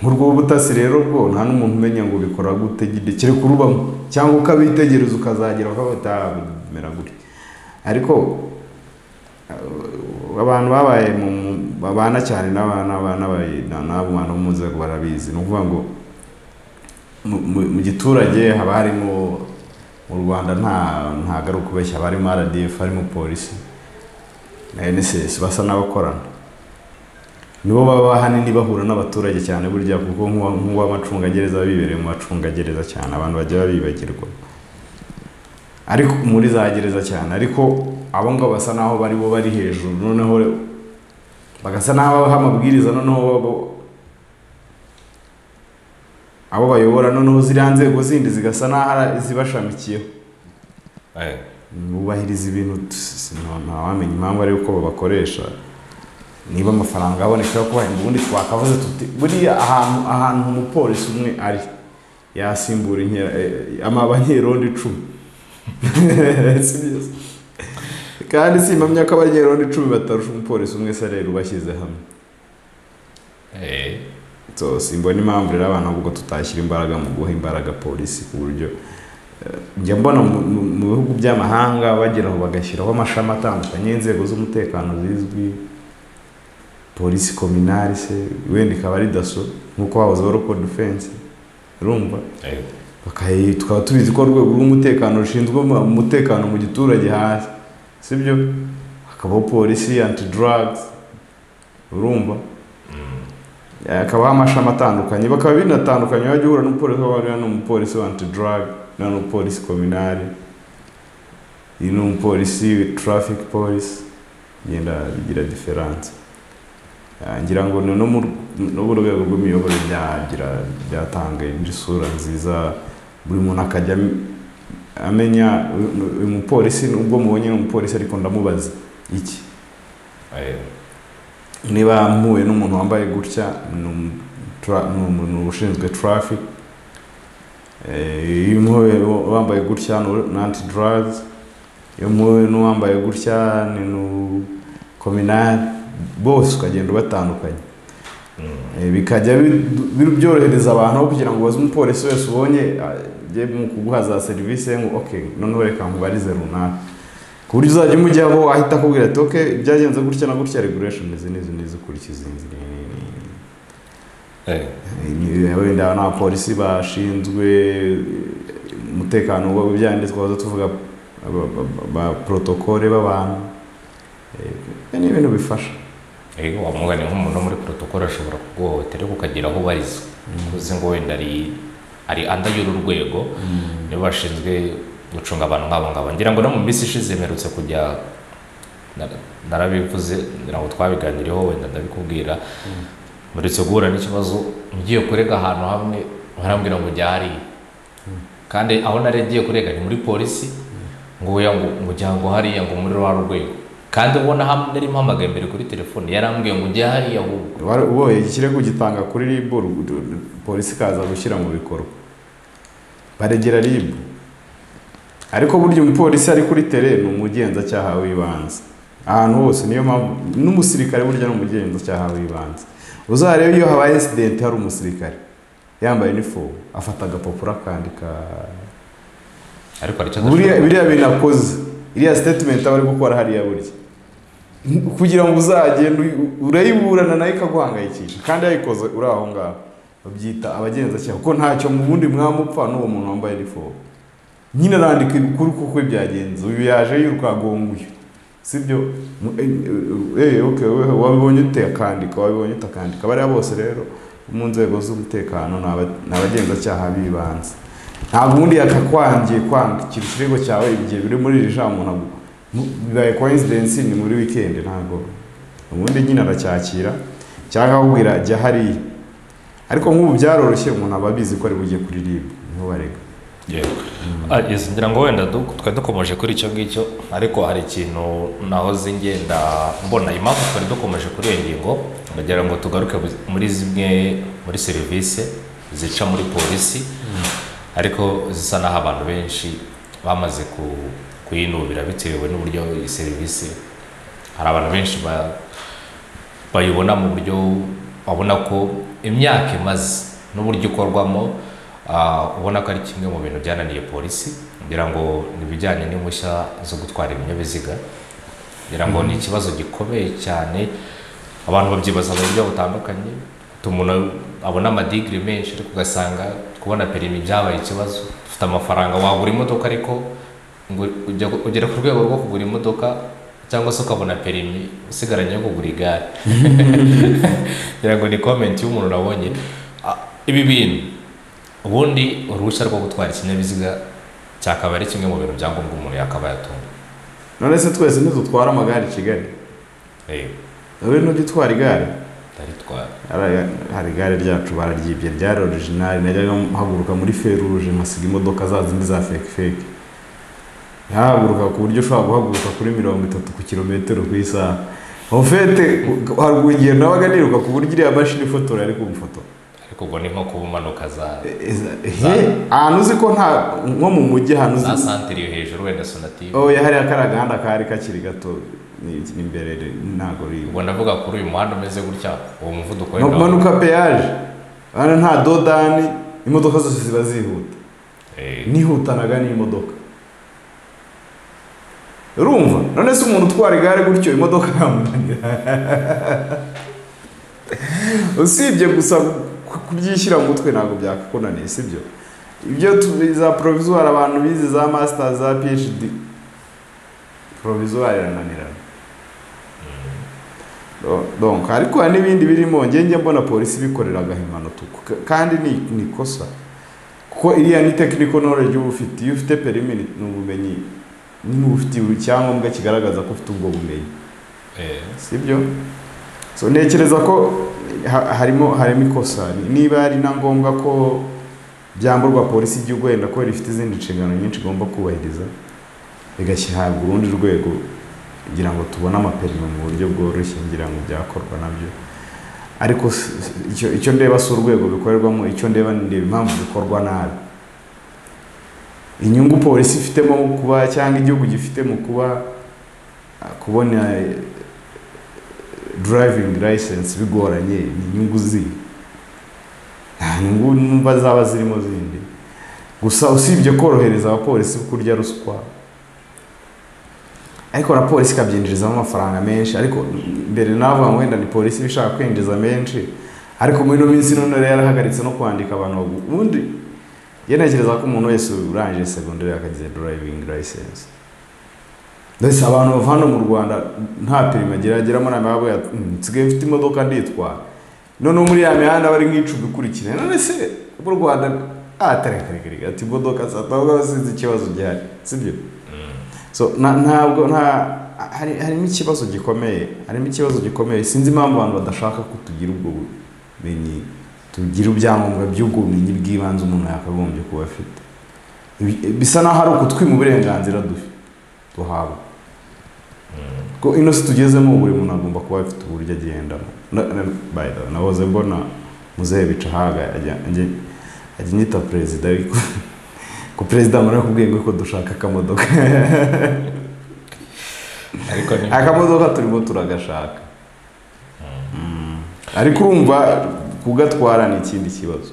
nk'urw'ubutasi rero bwo nta n'umuntu umenya ngo ubikora gute gide kereka urubamo cyangwa ukabitegereza ukazagera ukavuga uti "Ah, bimera gutya ariko uh, abantu babaye mu mu- babana cyane n'abana n'abo bantu bo mu nzego barabizi ni ukuvuga ngo mu- mu- mu giturage haba harimo mu rwanda nta ntabwo ari ukubeshya haba harimo rdf harimo polisi na NSS basa n'abakorana nibo baba ahanini bahura n'abaturage cyane burya kuko nk'uwa- nk'uw'amacungagereza aba bibereye mu macungagereza cyane abantu bajya babibagirwa ariko muri za gereza cyane ariko abo ngabo basa n'aho bari bo bari hejuru noneho bagasa n'aho babaha amabwiriza noneho bo- abo bayobora noneho ziriya nzego zindi zigasa n'aho ari izibashamikiyeho Eh, bubahiriza ibintu t- s- nta- ntawamenya impamvu ari uko babakoresha niba amafaranga aboneka yo kubahemba ubundi twakavuze tuti buriya ahantu ahantu umupolisi umwe ari yasimbura inkera eh, ama- abanyerondo icumi Si byiza. kandi simpamya ko abanyerondo icumi batarusha umupolisi umwe sarere ubashyize hamwe eh, so simbona impamvu rero abantu ahubwo tutashyira imbaraga mu guha imbaraga polisi ku buryo eh, njya mbona mu- mu- mu bihugu by'amahanga bageraho bagashyiraho amashami atandukanye y'inzego z'umutekano zizwi polisi kominari se wenda ikaba ari daso nk'uko hahozeho roko defense urumva eh. bakayi tukaba tubizi ko urwego rw'umutekano rushinzwe mu- umutekano mu giturage hasi sibyo hakabaho polisi anti drugs urumva Eh, hakabaho amashami atandukanye bakaba binatandukanye wajya uhura n'umupolisi w'abariya n'umupolisi wa anti drug n'umupolisi kominari iyi ni umupolisi traffic police igenda bigira diferanse Eh, ngira ngo ni no mu n'ubu urwego rw'imiyoborere byagira byatanga indi sura nziza buri muntu akajya am- amenya uyu- uyu mupolisi nubwo mubonye ni umupolisi ariko ndamubaza iki Eh, niba mpuye n'umuntu wambaye gutya ni umu- tra- ni umu- ni ushinzwe traffic Eh, iyo mpuye wambaye gutya ni anti drugs iyo mpuye n'uwambaye gutya ni nu- kominari bose ukagenda ubatandukanye mm. Eh, bikajya bidu- bi- byorohereza abantu aho kugira ngo ubaze umupolisi wese ubonye ajye mu kuguha za serivisi ngo okay noneho reka nkubarize runaka ku buryo uzajya umujyaho ahita akubwira ati okay byagenze gutya na gutya regulation izi n'izi n'izi ukurikiza izi ni- ni- ni- Eh, ni- wenda n'abapolisi bashinzwe umutekano w'ibijyanye twaza tuvuga ba- ba- ba- ba protokole b'abantu Eh, ni ibintu bifasha eh, wamugane nk'umuntu wo muri protokole ashobora kuguhohotera ariko ukagira aho ubarizwa uzi ngo wenda ari ari anda y'uru rwego nibo bashinzwe gucunga abantu nk'abo ngabo ngira ngo no mu minsi ishize mperutse kujya nar- narabivuze ngira ngo twabiganiriyeho wenda ndabikubwira mperutse guhura n'ikibazo ngiye kurega ahantu hamwe barambwira ngo jya hariya kandi aho nari ngiye kurega ni muri polisi ngo oya ngo ngo jya ngo hariya ngo muri rwa rwego kandi ubona hamwe nari mpamagaye imbere kuri telefone yarambwiye ngo jya hariya ahubwo Wari- uboye ikirego gitanga kuri rib uru- uru- polisi ikaza gushyira mu bikorwa baregera rib ariko burya umupolisi ari kuri tere ni umugenzacyaha w'ibanze ahantu hose niyo mpamvu n'umusirikare burya ni umugenzacyaha w'ibanze uzarebe iyo habaye incident hari umusirikare yambaye inifomu afata agapapuro akandika ariko hari icyo buriya adashobora- biriya bintu akoze iriya statement aba ari gukora hariya burya kugira ngo uzagende uyu- urayiburana nayo ikaguhangayikisha kandi yayikoze uri aho ngaho babyita abagenzacyaha kuko ntacyo mu bundi mwamupfa n'uwo muntu wambaye inifomu nyine arandika ibikuru kuko byagenze uyu yaje yirukagonga uyu sibyo Mu- eh, eh, eh, okay, wewe wabibonye ute akandika wabibonye ute akandika bariya bose rero bo mu nzego z'umutekano ni aba- ni abagenzacyaha b'ibanze ntabwo ubundi yakakwangiye kwandikira ikirego cyawe igihe biri muri iri jambo ntabwo mu- bibaye coincidence ni muri weekend ntabwo ubundi nyine aracyakira cyangwa akakubwira jya hariya ariko nk'ubu byaroroshye umuntu aba abizi ko ari bujye kuri rib niho barega Yego. Ah, yes, ngira ngo wenda du- twari dukomeje kuri icyo ngicyo ariko hari ikintu nahoze ngenda mbona impamvu twari dukomeje kuri iyo ngingo ndagira ngo tugaruke bu- muri zimwe muri serivisi zica muri polisi ariko zisa n'aho abantu benshi bamaze ku- kuyinubira bitewe n'uburyo iyi serivisi hari abantu benshi ba- bayibona mu buryo babona ko imyaka imaze n'uburyo ikorwamo ah, ubona ko ari kimwe mu bintu byananiye polisi kugira ngo n'ibijyanye n'impushya zo gutwara ibinyabiziga ngira ngo ni ikibazo gikomeye cyane abantu babyibaza mu buryo butandukanye Utuma umuntu abona amadigiri menshi ariko ugasanga kubona perimi byabaye ikibazo ufite amafaranga wagura imodoka ariko ngo ujya gu- ugere ku rwego rwo kugura imodoka cyangwa se ukabona perimi usigaranye yo kugura igare ngira ngo ni komenti y'umuntu nabonye Ah, ibi bintu ubundi uruhushya rwo gutwara ikinyabiziga cyakaba ari kimwe mu bintu bya ngombwa umuntu yakabaye atunga none se twese ntidutwara amagare i kigali rero wowe ntujya utwara igare ndaritwara Hari- hari igare ryacu bararyibye ryari orijinali najyaga mpaguruka muri feruje nkasiga imodoka za zindi za fake fake ntahaguruka ku buryo ushobora guhaguruka kuri mirongo itatu ku kilometero ku isaha ofete hari urugendo nabaga niruka ku buryo iriya mashini ifotora yari kumfotora ariko ubwo ni nko kuba umanuka za ahantu uzi ko nta nko mu mujyi ahantu za uzi santire yo hejuru wenda sonatibe oya hariya kariya gahanda kari kakiri gato ni- ni imbere ntabwo uriyo ubwo ndavuga kuri uyu muhanda umeze gutya uwo muvuduko no kumanuka peyaje hano nta dodani imodoka zose ziba zihuta Eh, nihutanaga n'imodoka urumva none se umuntu utwara igare gutyo imodoka yamunanira usibye gusa ku- kubyishyira mu mutwe ntabwo byakakunaniye sibyo ibyo tu- za provisoire abantu bize za master za phd provisoire irananirana Do- donc ariko hari n'ibindi birimo njye njya mbona polisi ibikorera agahimano tuku kandi ni ni ikosa kuko iriya ni technical knowledge uba ufite iyo ufite perimi ni ni ubumenyi niba ufite icyangombwa kigaragaza ko ufite ubwo bumenyi eh, sibyo so ntekereza ko ha- harimo harimo ikosa niba ari na ngombwa ko byamburwa polisi y'igihugu wenda ko rifite izindi nshingano nyinshi igomba kubahiriza igashyirwa urundi rwego kugira ngo tubone amaperime mu buryo bworoshye ngira ngo byakorwa nabyo ariko s- s- icyo- icyo ndeba si urwego bikorerwamo icyo ndeba ndeba impamvu bikorwa nabi inyungu polisi ifitemo mu kuba cyangwa igihugu gifite mu kuba ah, kubona eh, driving license bigoranye ni inyungu zihe nta nyungu numva zaba zirimo zindi gusa usibye korohereza abapolisi kurya ruswa ariko na polisi ikabyinjirizamo amafaranga menshi ariko mbere navuga ngo wenda ni polisi iba ishaka kwinjiza menshi ariko muri ino minsi none rero yarahagaritse no kwandika abantu bagu- ubundi iyo ntekereza ko umuntu wese urangije segonderi akagize driving license ndetse abantu bava hano mu rwanda nta perime agira ageramo na mbaga bwa nsigaye mfite imodoka nditwara noneho muri ya mihanda bari nk'icumbi ikurikirana none se mu rwanda atarekareka ati imodoka zatanga sinzi ikibazo gihari sibyo so na- ntabwo nta hari harimo ikibazo gikomeye harimo ikibazo gikomeye sinzi impamvu abantu badashaka ko tugira ubwo bumenyi tugira ibyangombwa by'ubwo bumenyi bw'ibanze umuntu yakagombye kuba afite Ibi- bisa n'aho ari ukutwima uburenganzira dufi- duhabwa ko ino si tugezemo buri muntu agomba kuba afite uburyo agendamo Na- na- by the way, nahoze mbona muzehe bica haga ajya- ajya- ajya nyita perezida ariko ko perezida amara kubwiye ngo ko dushaka akamodoka ariko ni akamodoka turimo turagashaka Mm. ariko urumva kugatwara ni ikindi kibazo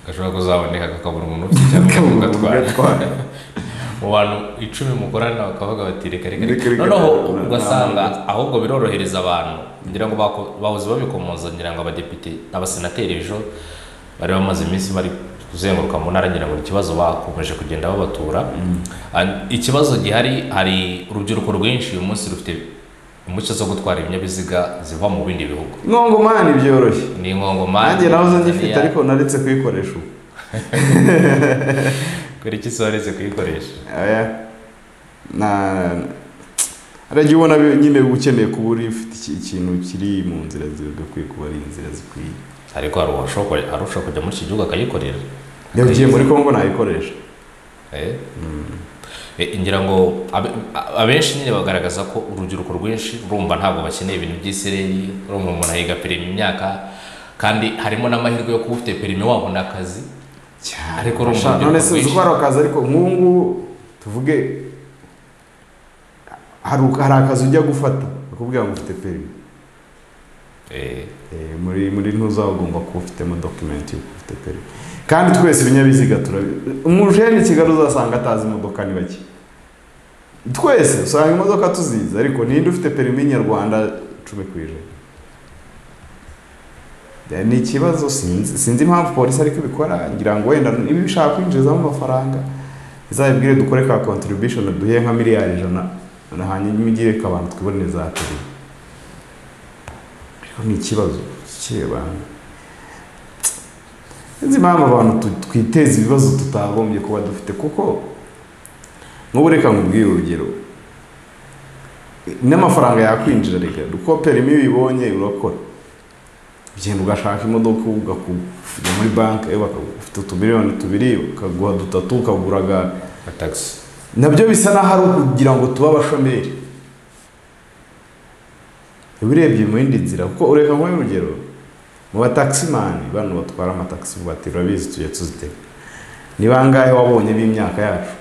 gashobora kuzaboneka kakabura umuntu ufite cyangwa ugatwara Kugatwara. mu bantu icumi mukorana bakavuga bati reka reka Reka, reka reka, noneho na- ugasanga na- ahubwo birorohereza abantu ngira ngo bako- bahoze babikomoza ngira ngo abadepite abasenateri ejo bari bamaze iminsi bari kuzenguruka mu ntara ngira ngo ni ikibazo bakomeje kugenda babatura Ah, ikibazo gihari hari urubyiruko rwinshi uyu munsi rufite impushya zo gutwara ibinyabiziga ziva mu bindi bihugu ngongomani byoroshye ni ingongomani nanjye nahoze ngifite Tanzania. ariko naretse kuyikoresha ubu kubera iki se waretse kuyikoresha Oya. na hari igihe ubona bi- nyine ukeneye kuba uri ufite iki- ikintu kiri mu nzira zigakwiye kuba ari inzira zikwiye ariko hari uwashobora hari ushobora kujya muri iki gihugu akayikorera iyo ugiye muri congo nayikoresha Eh? Eh, ngira ngo abe- a- abenshi nyine bagaragaza ko urubyiruko rwinshi rumva ntabwo bakeneye ibintu by'isireri rumva umuntu ahiga perimi imyaka kandi harimo n'amahirwe yo kuba ufite perime wabona akazi cyane Ariko urumva Sha, urubyiruko none sinzi rwinshi. uko ari akazi ariko nk'ubu ngubu tuvuge hari hari akazi ujya gufata bakubwira ngo ufite perime Eh, Eh, muri muri ntuza ugomba kuba ufitemo dokumenti y'uko ufite perime kandi twese ibinyabiziga turabi umujene i kigali uzasanga atazi imodoka ni bake twese usanga imodoka tuzizi ariko ninde ufite perime nyarwanda cumi ku ijana Eh, ni ikibazo sinzi sinzi impamvu polisi ariko ibikora ngira ngo wenda niba ishaka kwinjizamo amafaranga izabibwire dukore ka contribution duhe nka miliyari ijana na hanyuma igire ko abantu twibonere za perime ariko ni ikibazo cy'abantu sinzi impamvu abantu tu- twiteza ibibazo tutagombye kuba dufite kuko nk'ubu reka nkubwire urugero n'amafaranga yakwinjira reka uko perimi iyo uyibonye urakora ugenda ugashaka imodoka ugakujya muri banki eh, bakagu- ufite utumiliyoni tubiri bakaguha dutatu ukagura gare nka tagisi nabyo bisa n'aho ari ukugira ngo tube abashomeri urebye mu yindi nzira kuko ureka nk'uyu urugero mu batakisimani bano batwara amatagisi vubatira urabizi tujya tuzitega ni bangahe wabonye b'imyaka yacu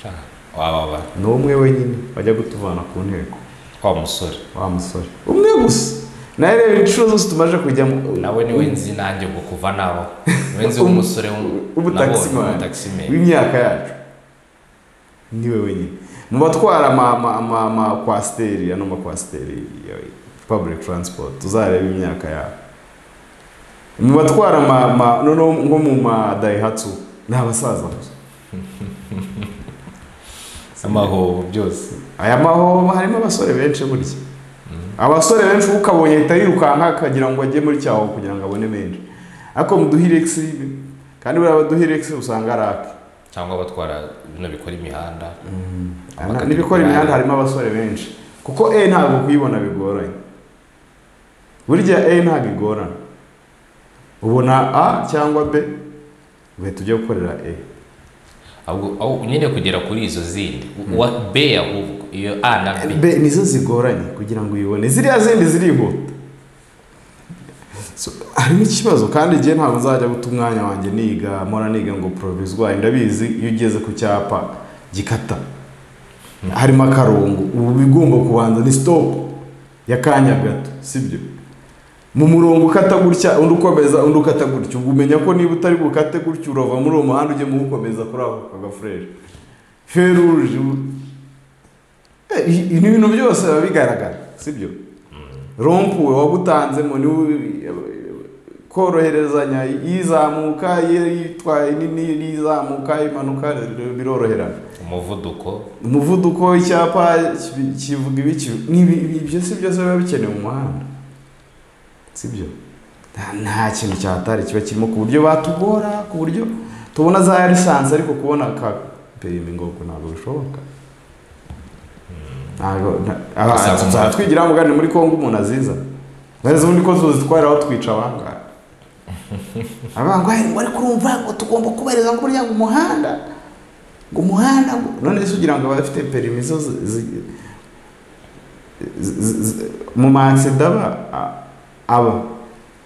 sha, wababa ni umwe wenyine bajya kutuvana ku nteko wa musore wa musore umwe gusa nawe reba inshuro zose tumaze kujyamo nawe niwe nzi nanjye ngo kuva nabo niwe nzi w'umusore w'u- W'ubutaxi man. nabonye, w'ubutaximeni. w'imyaka yacu niwe wenyine mu batwara ama- ama- ama- amakwasiteri ano makwasiteri ya public transport uzareba imyaka yabo mu batwara ama- ama- noneho nko mu madayihatsu ni abasaza gusa amahobo byose aya mahoho harimo abasore benshi burya abasore benshi uba ukabonye ahita yirukanka akagira ngo ajye muri cyaho kugira ngo abone menshi ariko mu duhiregisi kandi buriya baduhiregisi usanga ari ake cyangwa abatwara bino bikora imihanda Aha, n'ibikora imihanda harimo abasore benshi kuko e ntabwo kuyibona bigoranye burya e ntabwo igorana ubona a cyangwa b ugahita ujya gukorera e ahubwo aho- nyine kugera kuri izo zindi uwa b ahubwo iyo a na b b nizo zigoranye kugira ngo uyibone ziriya zindi zirihuta So, harimo ikibazo kandi igihe ntabwo nzajya guta umwanya wanjye niga mpora niga ngo poroviswari ndabizi iyo ugeze ku cyapa gikata harimo akarongo ubu bigomba kubanza ni sitopu y'akanya gato sibyo mu murongo ukata gutya undi ukomeza undi ukata gutya ubwo umenya ko niba utari bukate gutya urava muri uwo muhanda ujye mu ukomeza kuri ako kagafureshi feruje ubu- Eh, i- ibi bintu byose biba bigaragara sibyo rompuwe wagutanzemo niwe koroherezanya izamuka yitwaye nini izamuka imanuka biroroherana umuvuduko umuvuduko w'icyapa kibi- kivuga ibiki ni ibi- ibi byose byose biba bikenewe mu muhanda sibyo Nta- nta kintu cyatari kiba kirimo ku buryo batugora ku buryo tubona za lisansi ariko kubona ka perimi ngo ntabwo bishoboka ntabwo nta- aba- Asanga umuhanda. tuzatwigira mugani muri congo umuntu aziza neza ubundi ko tuzitwarira aho twica abangahe abangahe ngo ariko urumva ngo tugomba kubahiriza ngo burya ngo umuhanda ngo umuhanda ngo none se ugira ngo abafite perimi zo zi- zi- zi- zi- mu maaksida aba a- aba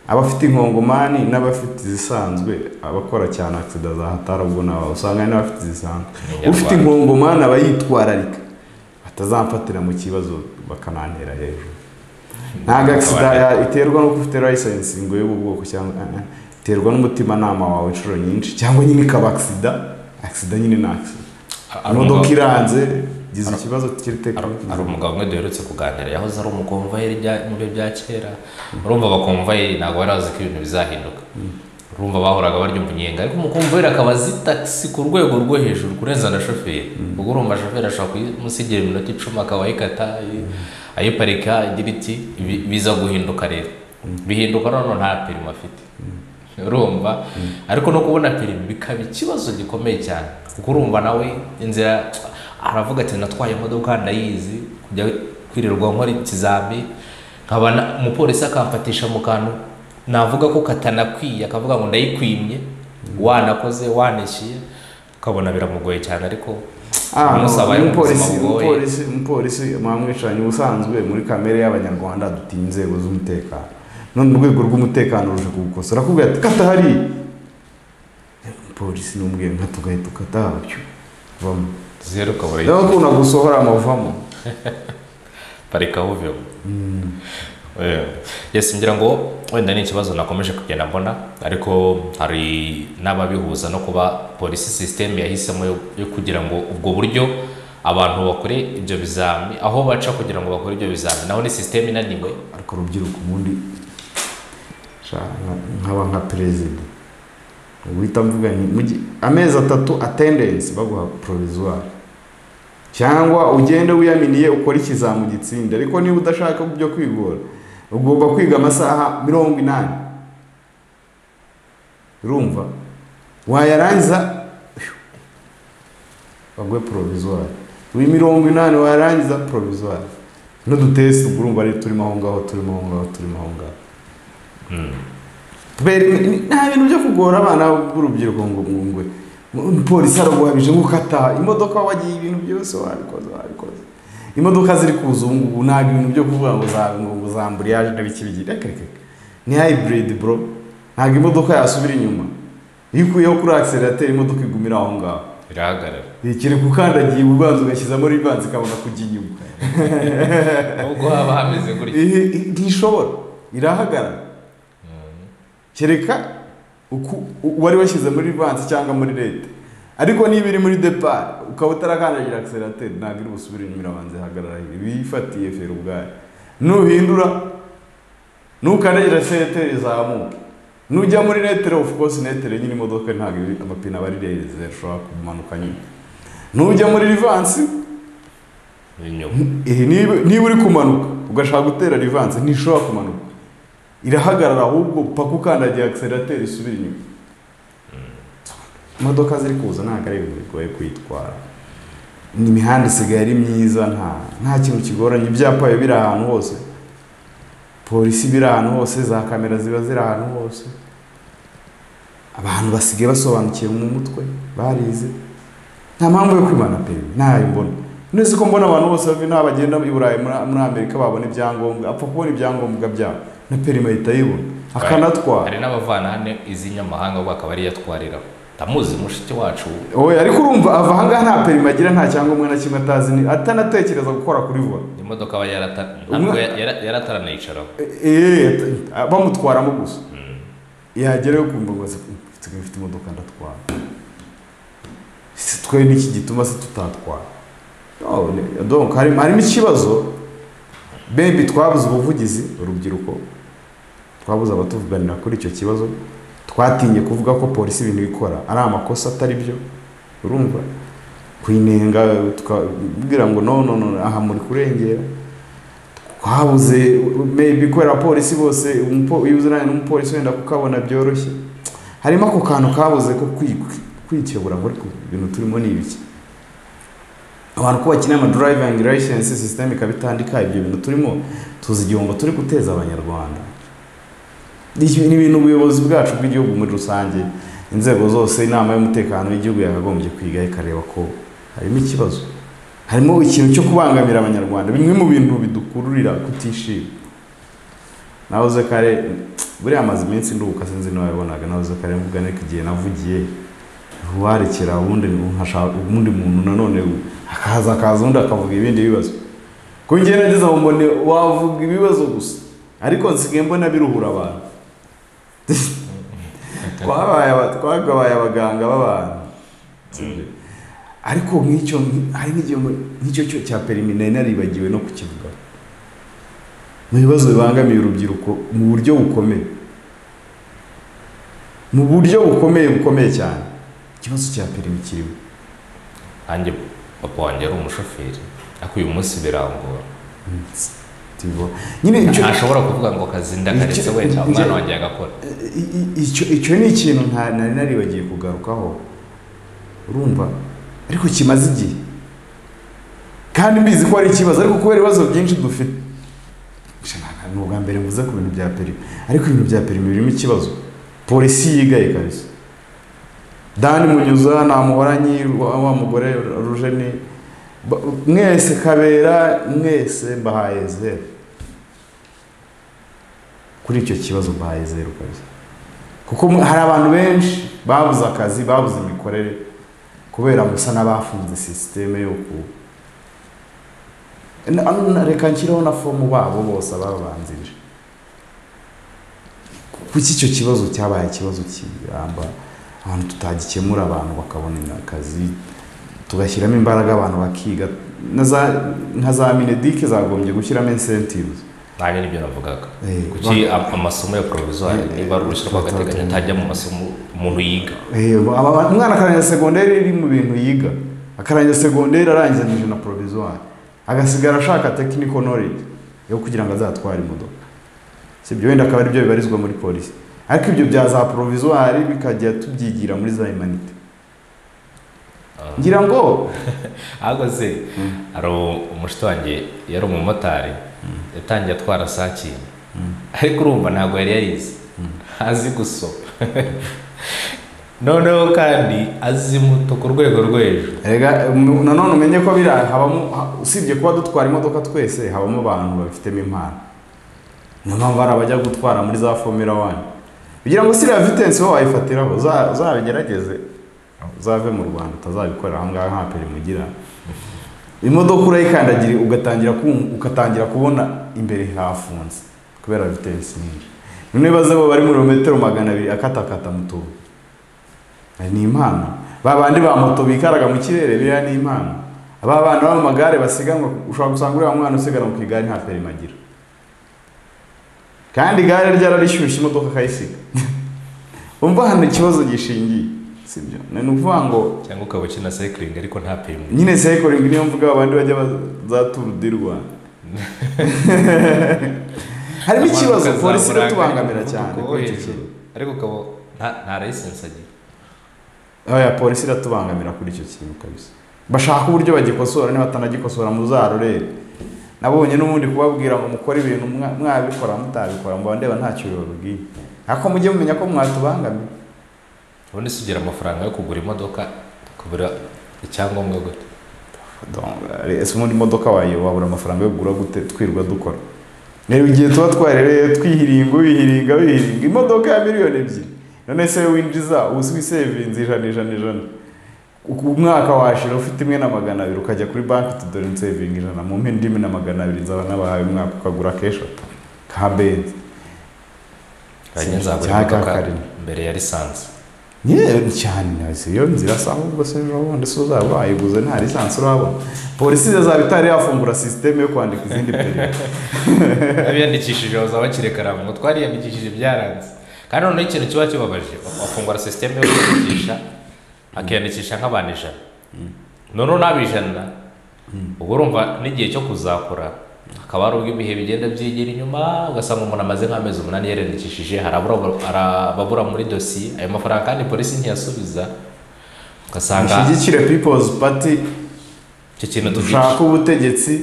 abafite inkongomani n'abafite izisanzwe abakora cyane aksida za hatari ubwo nabo usanga hari n'abafite izisanzwe ufite inkongomani aba yitwararika batazamfatira mu kibazo bakanantera hejuru ntabwo agisida iterwa no ufite layisensi ngo y'ubu bwoko cyangwa eh, eh, iterwa n'umutimanama wawe inshuro nyinshi cyangwa nyine ikaba agisida agisida nyine ni agisida Hari imodoka umugabo- iranze igize ikibazo kiri hari- hari tekiniki umugabo umwe duherutse kuganira yahoze ari umukomvayeri bya- mu bihe bya kera urumva abakomvayeri ntabwo bari bazi ko ibintu bizahinduka urumva bahoraga barya umunyenga ariko umukomvayeri akaba azi tagisi ku rwego rwo hejuru kurenza na shoferi ubwo urumva shoferi ashobora kumusigira iminota icumi akaba ayikata ayi- ayiparika agira iti "Ibi- biza guhinduka rero bihinduka noneho nta perimi afite urumva ariko no kubona perimi bikaba ikibazo gikomeye cyane kuko urumva nawe inzira aravuga ati natwaye imodoka ndayizi kujya kwirirwa nkora ikizami nkaba na- umupolisi akamfatisha mu kantu navuga ko katanakwiye akavuga ngo ndayikwimye wanakoze wanishyuye ukabona biramugoye cyane ariko Ah, no, umusaba ari umupolisi ubuzima bugoye. umupolisi umupolisi mwamwicaranye ubusanzwe muri kamere y'abanyarwanda dutinya inzego z'umutekano none urwego rw'umutekano ruje kuwukosora arakubwira ati kata hariya polisi n'umwe nka tugahita ukata habyo vamo zeru ukabura rero akunda gusohora amavamo parika uveho yesi ngira ngo wenda ni ikibazo nakomeje kugenda mbona ariko hari n'ababihuza no kuba polisi sisiteme yahisemo yo- yo kugira ngo ubwo buryo abantu bakore ibyo bizami aho baca kugira ngo bakore ibyo bizami naho ni sisiteme inaniwe ariko urubyiruko ubundi sha- nka- nkaba nka perezida uhita mvuga nti mugi- amezi atatu atendensi baguha provisoire cyangwa ugende wiyaminiye ukore ikizamu gitsinde ariko niba udashaka byo kwigora ugomba kwiga amasaha mirongo inani urumva wayarangiza phew, baguhe provisoire uyu mirongo inani wayarangiza provisoire n'udutesi ubwo urumva ari turimo aho ngaho turimo aho ngaho turimo aho ngaho kubera ni- nta bintu byo kugora abana b'urubyiruko ngo mwungwe umupolisi araguhamije nk'ukata imodoka wagiye ibintu byose wabikoze wabikoze imodoka ziri kuza ubu ngubu nta bintu byo kuvuga ngo za- ngo- ngo za amburiyage n'ibiki bigira reka reka reka. ni hayiburidi bro ntabwo imodoka yasubira inyuma iyo ukuyeho kuri akiserateri imodoka igumira aho ngaho birahagarara kereka ukandagiye ubanza ugashyizamo ribanza ikabona kujya inyuma nubwo haba hameze gutya Ihe- i- ntishobora irahagarara kereka uku- u- uwari washyize muri vansi cyangwa muri leta ariko niba iri muri depari ukaba utarakandagira akiserateri ntabwo iri busubire inyuma irabanza ihagarara iba ifatiye feri ubwayo nuhindura nukandagira akiserateri izamuka nujya muri netere ofu kose netere nyine imodoka ntabwo iri- amapine aba ari reze ashobora kumanuka nyine nujya muri rivansi inyuma Eh, niba niba uri kumanuka ugashaka gutera rivanse ntishobora kumanuka irahagarara ahubwo paka ukandagiye akiserateri isubira inyuma imodoka ziri kuza ntabwo ari ibintu bigoye kuyitwara ni imihanda isigaye ari myiza nta nta kintu kigoranye ibyapa biba biri ahantu hose polisi biri ahantu hose za kamera ziba ziri ahantu hose abantu basigaye basobanukiwe mu mutwe barize nta mpamvu yo kwimana pe ntayo mbona nese ko mbona abantu bose bava inaha bagenda i burayi muri muri amerika babona ibyangombwa apfa kubona ibyangombwa byabo na perima ahita ayibona akanatwara hari n'abavanahane iz'inyamahanga ubwo akaba ariyo atwariraho ndamuzi mushiki wacu oya ariko urumva ava ahangaha nta perima agira nta cyangombwa na kimwe atazi ni atanatekereza gukora kuri vola imodoka aba yarata- Umwe- ntabwo ya- yara- yarataranayicaraho eee bamutwaramo gusa yagerayo kumva ngo mfite mfite imodoka ndatwara si twe n'iki gituma se tutatwara No, ni- donc harimo harimo ikibazo bebi twabuze ubuvugizi urubyiruko twabuze abatuvuganira kuri icyo kibazo twatinye kuvuga ko polisi ibintu ikora ari amakosa atari byo urumva kuyinenga tukabwira ngo no no no aha muri kurengera twabuze maybe kubera abapolisi bose umupo- iyo uziranye n'umupolisi wenda kukabona byoroshye harimo ako kantu kabuze ko kwi- kwikebura muri ku bintu turimo ni ibiki abantu ko bakeneye ama driving license system ikaba itandika ibyo bintu turimo tuzi igihombo turi guteza abanyarwanda Iki ni ibintu ubuyobozi bwacu bw'igihugu muri rusange inzego zose inama y'umutekano w'igihugu yakagombye kwiga ikareba ko harimo ikibazo harimo ikintu cyo kubangamira abanyarwanda bimwe mu bintu bidukururira kutishima nahoze kare buriya amaze iminsi nduhuka sinzi n'uwabibonaga nahoze kare mvuga ariko igihe navugiye uwarekera ubundi nkashaka ubundi muntu nanone akaza akaza undi akavuga ibindi bibazo ko njye nageze aho mbone wavuga ibibazo gusa ariko nsigaye mbona biruhura abantu twabaye aba- twagabaye abaganga b'abantu Sibyo? ariko nk'icyo hari nk'igihe mu- nk'icyo cyo cya perimi nari naribagiwe no kukivuga mu bibazo bibangamiye urubyiruko mu buryo bukomeye mu buryo bukomeye bukomeye cyane ikibazo cya perimi kirimo nanjye papa wanjye yari umushoferi ariko uyu munsi birangora Tibo. nyine icyo ntashobora kuvuga ngo akazi ndakaretse Icyo- wenda icyo- umwana wanjye agakora I- i- icyo icyo ni ikintu nta nari naribagiye kugarukaho urumva ariko kimaze igihe kandi mbizi ko ari ikibazo ariko kubera ibibazo byinshi dufite Sha, nta- nta- ni ubwa mbere mvuze ku bintu bya perimi ariko ibintu bya perimi birimo ikibazo polisi yigaye kabisa dani munyuza namuhoranyi wa wa mugore rujeni ba- mwese kabera mwese mbahaye zeru kuri icyo kibazo mbahaye zeru kabisa kuko mwe- hari abantu benshi babuze akazi babuze imikorere kubera musa n'abafunze sisiteme yo ku Na- na- reka nshyireho na fomu babo bose ababanzirije kuki icyo kibazo cyabaye ikibazo kiramba abantu tutagikemura abantu bakabona akazi tugashyiramo imbaraga abantu bakiga na za- nka za minedike zagombye gushyiramo incentives nanjye nibyo navugaga Eh, kuki am- amasomo ya provisoire Eh, niba ari uruhushya rw'agateganyo ntajya mu masomo umuntu yiga Eh, aba- aba- umwana akarangiza segonderi iri mu bintu yiga akarangiza segonderi arangizanyije na provisoire agasigara ashaka technical knowledge yo kugira ngo azatware imodoka si ibyo wenda akaba aribyo bibarizwa muri polisi ariko ibyo bya za provisoire bikajya tubyigira muri za humanite Ah. ngira ngo ahubwo se hari umushuti wanjye yari umumotari yatangiye atwara saa cyenda ariko urumva ntabwo yari yarize azi gusoma noneho kandi azi moto ku rwego rwo hejuru Erega, um, nanone umenye ko biriya habamo ha- usibye kuba dutwara imodoka twese habamo abantu babifitemo impano niyo mpamvu hari abajya gutwara muri za fomera wani kugira ngo siriya vitensi wowe wayifatiraho uza- uzabigerageze uzave mu rwanda utazabikorera aha ngaha nta perimi ugira imodoka urayikandagira ugatangira kum- ugatangira kubona imbere hafunze kubera vitensi nyinshi noneho ibaze bo bari muri metero magana abiri akatakata mu tubu Aya ni impano ba bandi ba moto bikaraga mu kirere biriya ni impano aba bana b'amagare basiganwa ushobora gusanga uriya mwana usiganwa ku igare nta perime agira kandi igare ryararishyushye imodoka akayisiga umva hano ikibazo gishingiye sibyo ni ukuvuga ngo cyangwa ukaba ukina sayikiringi ariko nta perimi nyine sayikiringi niyo mvuga abandi bajya ba- za turu di rwanda harimo ikibazo Abantu polisi ukazamurangarira iratubangamira cyane umuvuduko wo kuri icyo hejuru. kintu ariko ukaba nta- nta layisensi agira oya polisi iratubangamira kuri icyo kintu kabisa bashaka uburyo bagikosora niba batanagikosora muzarorere nabonye n'ubundi kubabwira ngo mukore ibintu mwa- mwabikora mutabikora mba ndeba ntacyo bibabwiye ariko mujye mumenya ko mwatubangamiye ubundi se ugira amafaranga yo kugura imodoka kubura icyangombwa gute Donc, ari- ese ubundi imodoka wayo wabura amafaranga yo kugura gute twirirwa dukora reba igihe tuba twarereye twihiringa wihiringa wihiringa imodoka ya miliyoni ebyiri none se winjiza ubu wisevinze ijana ijana ijana Uku- umwaka washira ufite imwe na magana abiri ukajya kuri banki tudore nsevinga ijana mu mpine ndimi na magana abiri nzaba nabahaye umwaka ukagura keshatu ka benzi hanyuma Sinzi, nzagura cyangwa imodoka karindwi. mbere ya lisansi yewe cyane si iyo nzira se ahubwo se ejo bundi se uzaba wayiguze nta lisansi urabona polisi izaba itari yafungura sisiteme yo kwandika izindi perimi abiyandikishije bazaba bakiri karamu ngo twariyandikishije byaranze kandi noneho ikintu kiba kibabaje bafungura sisiteme yo kwiyandikisha akiyandikisha nk'abantu ijana noneho n'abijana uba urumva n'igihe cyo kuzakora hakaba hari ubwo ibihe bigenda byegera inyuma ugasanga umuntu amaze nk'amezi umunani yariyandikishije hari abura- hari ababura muri dosiye ayo mafaranga kandi polisi ntiyasubiza ugasanga mushyigikire people's party icyo kintu dushaka ubutegetsi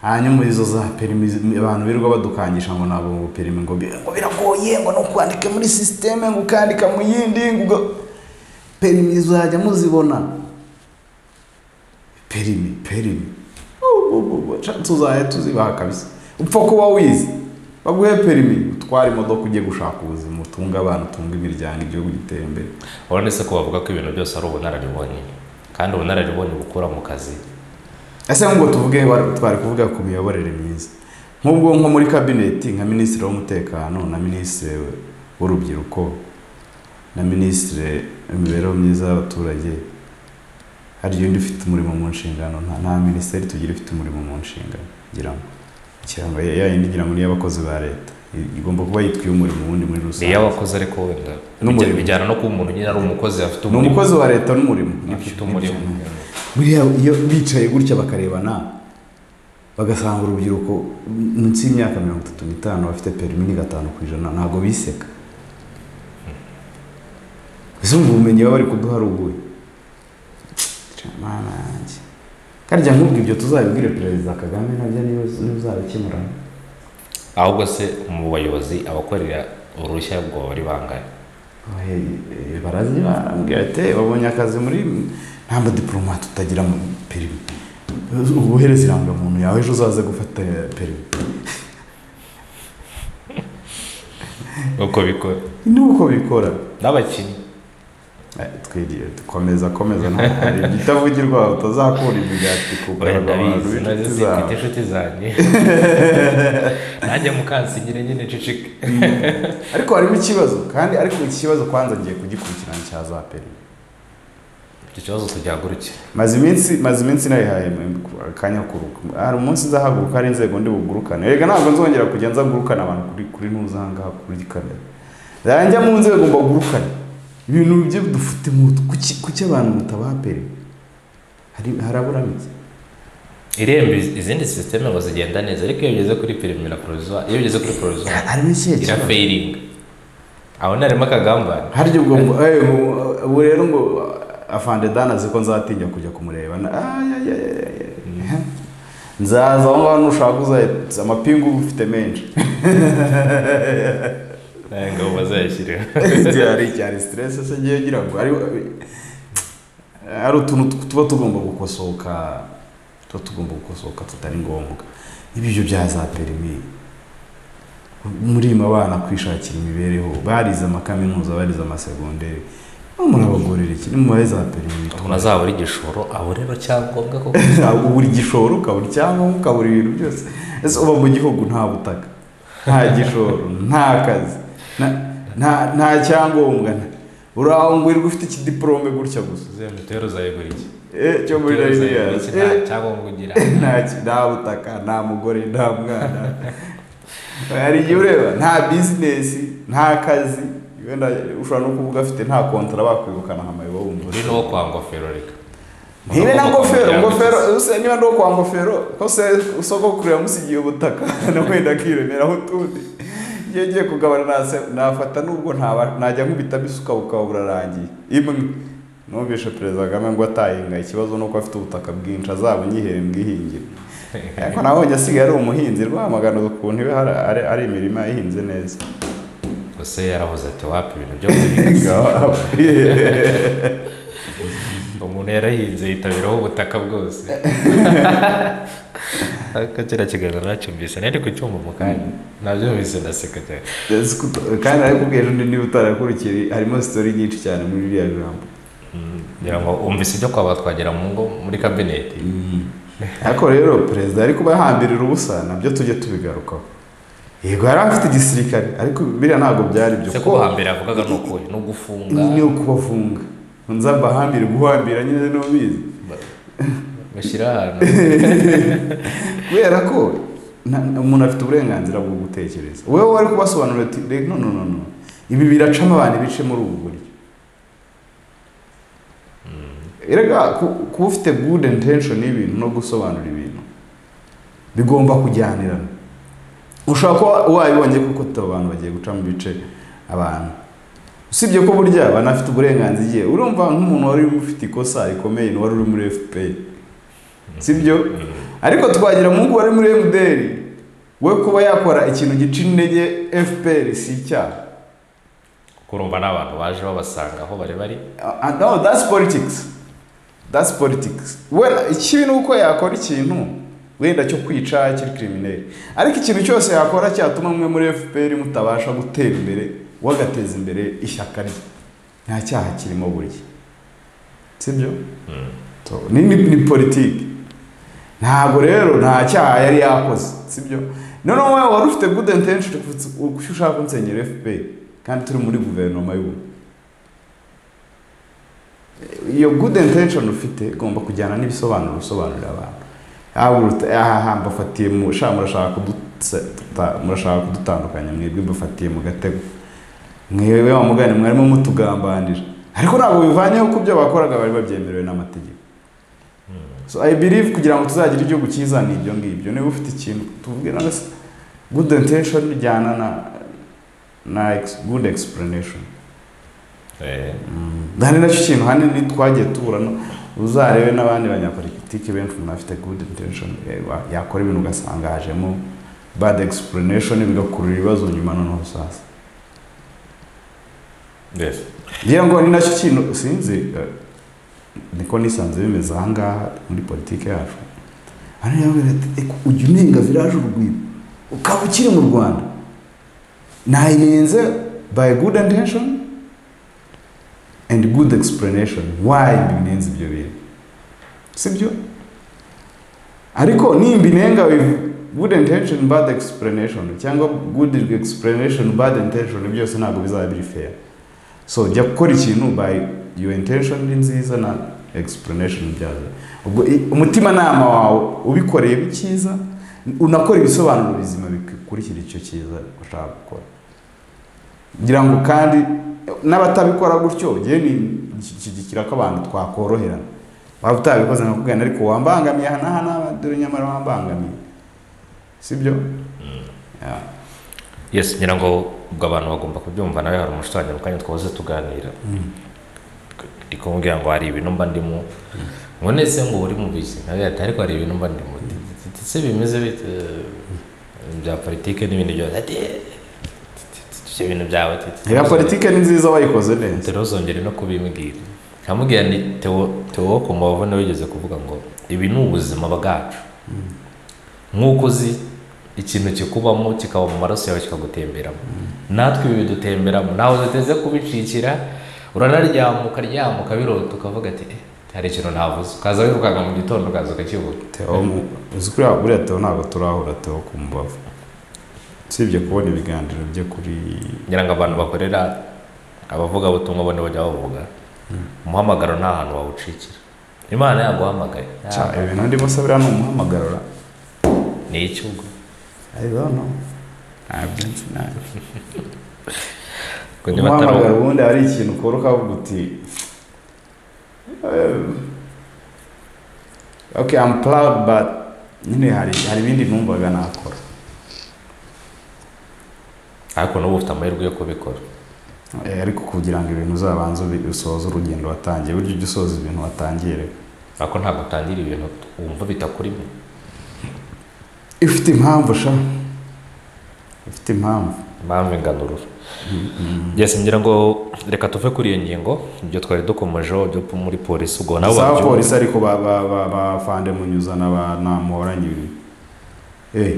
hanyuma izo za perimi abantu birirwa badukangisha ngo ntabwo ngo perimi ngo bi- ngo biragoye ngo ni ukwandika muri sisiteme ngo ukandika mu yindi ngo uga- perimi izajya muzibona perimi perimi shansi uzajya tuzibaha kabisa upfa kuba wize baguhe perimi utware imodoka ujye gushaka ubuzima utunga abantu utunga imiryango igihugu gitera imbere urabona se ko bavuga ko ibintu byose ari ubunararibonye kandi ubunararibonye bukura mu kazi ese nk'ubwo tuvuge wa- twari kuvuga ku miyoborere myiza nk'ubwo nko muri kabineti nka minisitiri w'umutekano na minisitiri w'urubyiruko na minisitiri w'imibereho myiza y'abaturage hari iyo undi ufite umurimo mu nshingano nta nta minisiteri tugira ifite umurimo mu nshingano ngira ngo ikirango ya ya yindi ngira ngo ni iy'abakozi ba leta I- igomba kuba yitwiye umurimo wundi muri ni rusange iy'abakozi ariko wenda N'umurimo. bijyana no kuba umuntu nyine ari umukozi afite ni umurimo umukozi wa leta n'umurimo afite umurimo buriya iyo bicaye gutya bakarebana bagasanga urubyiruko munsi y'imyaka mirongo itatu n'itanu bafite perimi ni gatanu ku ijana ntabwo biseka ese umva ubumenyi baba bari kuduha ari ubuhe Mana yanjye. karya nk'ubwo ibyo tuzabibwire perezida kagame nabyo niyo uzabikemura ahubwo se mu bayobozi abakorera uruhushya rwo bari bangahe barazi barambwira ati babonye akazi muri nta madiporomate utagira mu perimi ubuhereza irangamuntu yawe ejo uzaze gufata perimi uko bikora ni uko bikora n'abakinnyi Eh, twiriwe dukomeza komeza ntabwo hari ibitavugirwa utazakura imigati kugaragara abantu ndabizi nazo b'inshuti zifite zawe inshuti zanjye nanjye mukansingire nyine ncicike ariko harimo ikibazo kandi ariko ikibazo kwanza ngiye kugikurikirana cya za peri icyo kibazo tugihagurukire maze iminsi maze iminsi nayihaye mu- akanya ko kuruhuka. hari umunsi nzahaguruka hari inzego ndi bugurukane reka ntabwo nzongera kujya nza ngurukana abantu kuri kuri ntuzanga kuri kamera zanjya mu nzego ngomba gurukane ibintu byo dufite mu kuki kuki abantu mutabapere hari harabura mike irembo iz- izindi sisiteme ngo zigenda neza ariko iyo ugeze kuri perimi na porozuwa iyo ugeze kuri porozuwa harimo ikihe kibazo irafayiringa aho ntarimo akagambane harya ubwo ngo eh, ubu- ubu rero ngo afande dan azi ko nzatinya kujya kumureba Na- ay, ay, ay, ay, ay. nzaza aho ngaho nushaka uzahita amapingu uba ufite menshi nawe ngabo bazayashyiriho hari cyane siteresi se ngiye ngira ngo ari hari utuntu tu- tuba tugomba gukosoka tuba tugomba gukosoka tutari ngombwa ibyo bya za perimi murima abana kwishakira imibereho barize amakaminuza barize amasegonderi aho murabagorera iki nimubahe za perimi ntazabura igishoro abureba cyangombwa koko ntabwo buri gishoro ukabura icyangombwa ukabura ibintu byose ese uba mu gihugu nta butaka nta gishoro nta kazi na- nta nta cyangombwa nta- uraho ngo wirirwa ufite ikidiporome gutya gusa uzembe utera uzayigura iki Eh, cyo muri Utera uzayigura rayiniyazi iki? nta cyangombwa ugira nta ki- nta butaka nta mugore nta mwana hari igihe ureba nta bizinesi nta kazi wenda ushobora no kuvuga afite nta kontara bakwirukana hamayibo wumva uri n'uwo kwa ngofero reka ntibe na ngofero Uri ngofero use niba ndo kwa ngofero ko se usoko kureba musigiye ubutaka na wenda akiremeraho utundi iyo ngiye kugabana nase nafata nubwo ntaba najya nkubitamo isuka bukaba burarangiye imwe numvishe perezida kagame ngo atahinga ikibazo ni uko afite ubutaka bwinshi azaba nyihere mbwihingire ariko nabonye asigaye ari umuhinzi rwamagana ukuntu iwe hari- ari- ari imirima ihinze neza gusa yaravuze ati wapi ibintu byo guhinga umuntu yarahinze yitabiraho ubutaka bwose ariko kiriya kiganiro nacyumvise nari kucyumva mu kanya nabyumvise ndaseka cyane Yes, kuko- kandi ariko ubwira undi niba utarakurikiye harimo sitori nyinshi cyane muri ririya jambo Mm, ngira ngo umvise ibyo kwaba twagera mu ngo muri kabineti ariko rero perezida ari kuba yahambirira ubusa nabyo tujye tubigarukaho yego yari afite igisirikare ariko biriya ntabwo byari byo se ko hambere yavugaga ni ukuhe no gufunga ni ukubafunga nza mbahambire guhambira nyine n'ubizi bashyira ahantu kubera ko na- umuntu afite uburenganzira bwo gutekereza wowe wari kubasobanurira ati reka no no no no ibi biracamo abantu ibice muri ubu buryo erega ku- kuba ufite good intention y'ibintu no gusobanura ibintu bigomba kujyanirana ushobora kuba wabibonye kuko tuba abantu bagiye guca mu bice abantu usibye ko burya banafite uburenganzira igihe urumva nk'umuntu wari ufite ikosa rikomeye ni wari uri muri fpr sibyo ariko twagira mu ngo wari muri MDR we kuba yakora ikintu gica intege FPR si icyaha kurumva n'abantu baje babasanga aho bari bari Uh, and no that's politics that's politics wenda ikibi ni uko yakora ikintu wenda cyo kwica kiri criminal ariko ikintu cyose yakora cyatuma mwe muri FPR mutabasha gutera imbere wagateza imbere ishyaka rye nta cyaha kirimo burya sibyo So, ni ni, ni politiki ntabwo rero nta cyaha yari yakoze sibyo noneho wowe wari ufite good intention kuko ushaka kunsenyera FPR kandi turi muri guverinoma y'ubu iyo good intention ufite igomba kujyana n'ibisobanuro usobanurira abantu Yaba uruta- aha aha mbafatiye mu sha murashaka kudutse- tuta- murashaka kudutandukanya mwebwe mbafatiye mu gatego mwewe wa mugani mwarimo mutugambanira ariko ntabwo bivanyeho ku byo bakoraga bari babyemerewe n'amategeko so i believe kugira ngo tuzagire igihugu cyiza ni ibyo ngibyo niba ufite ikintu tubwira ngo se good intention ijyana na na ex- good explanation Eh, Aha ni nacyo kintu hanini twagiye tuburana uzarebe n'abandi banyapolitiki benshi umuntu afite good intention eh, wa- yakora ibintu ugasanga hajemo bad explanation bigakurura ibibazo nyuma noneho sasa yes. ngira ngo ni nacyo kintu sinzi eh, niko nisanze bimeze aha ngaha muri politiki yacu hano yabwira ati "Eko, ujya unenga viraje urugwiro ukaba ukiri mu rwanda nayirenze by good intention and good explanation why mbinenze ibyo bintu sibyo ariko nimbinenga with good intention bad explanation cyangwa good explanation bad intention byose ntabwo bizaba biri fair so jya gukora ikintu by your intention ni nziza na explanation byazo ubwo umutimanama wawe ubikoreye icyiza unakora ibisobanuro bizima bikurikira icyo cyiza ushaka gukora ngira ngo kandi n'abatabikora gutyo ngewe nishyigikira ko abantu twakoroherana waba utabikoze nkakubwira ariko wambangamiye aha n'aha n'aha dore nyamara wambangamiye sibyo Yeah. yes ngira ngo ubwo abantu bagomba kubyumva nawe hari umushushanya mu kanya twahoze tuganira ndi kumubwira ngo hari ibintu mba ndimo ngo ndetse ngo uri mu bizi nawe ati ariko hari ibintu mba ndimo ndetse bimeze bite bya politike n'ibindi byose ati ibyo bintu byawe Iyo politike ni nziza wayikoze neza turozongere no kubimbwira nkamubwira ni tewo tewo ku mbavu nawe wigeze kuvuga ngo ibi ni ubuzima bwacu nk'uko uzi ikintu kikubamo kikaba mu maraso yawe kikagutemberamo natwe ibi bidutemberamo ntawe duteze kubicikira uranaryama ukaryama ukabirota ukavuga ati "Eh, hari ikintu navuze ukaza wirukanka mu gitondo ukaza ukakivuga Theo mu- uzi kuriya buriya Theo ntabwo turahura Theo ku mbavu usibye kubona ibiganiro bye kuri ngira ngo abantu bakorera abavugabutumwa bane bajya bavuga umuhamagaro nta hantu wawucikira imana yaguhamagaye Cya, ibintu ndimo se buriya ni umuhamagarura ni iki ubwo I don't know. Ntabyo nzi, ntabyo. Ubwo niba atari umuhamagaro ubundi hari ikintu ukora ukavuga uti "Eh, okay I'm proud but nyine hari hari ibindi numvaga nakora ariko n'ubu ufite amahirwe yo kubikora Eh, ariko kugira ngo ibintu uzabanze ubi- usoze urugendo watangiye burya ujya usoza ibintu watangiye rero ariko ntabwo utangira ibintu wumva bitakurimo ifite impamvu sha ifite impamvu impamvu inganurura byose ngira ngo reka tuve kuri iyo ngingo ibyo twari dukomejeho byo muri polisi ubwo nabo za babyumva. polisi ariko ba- ba- ba- bafande munyuzana banamuhoranye ibintu Eh,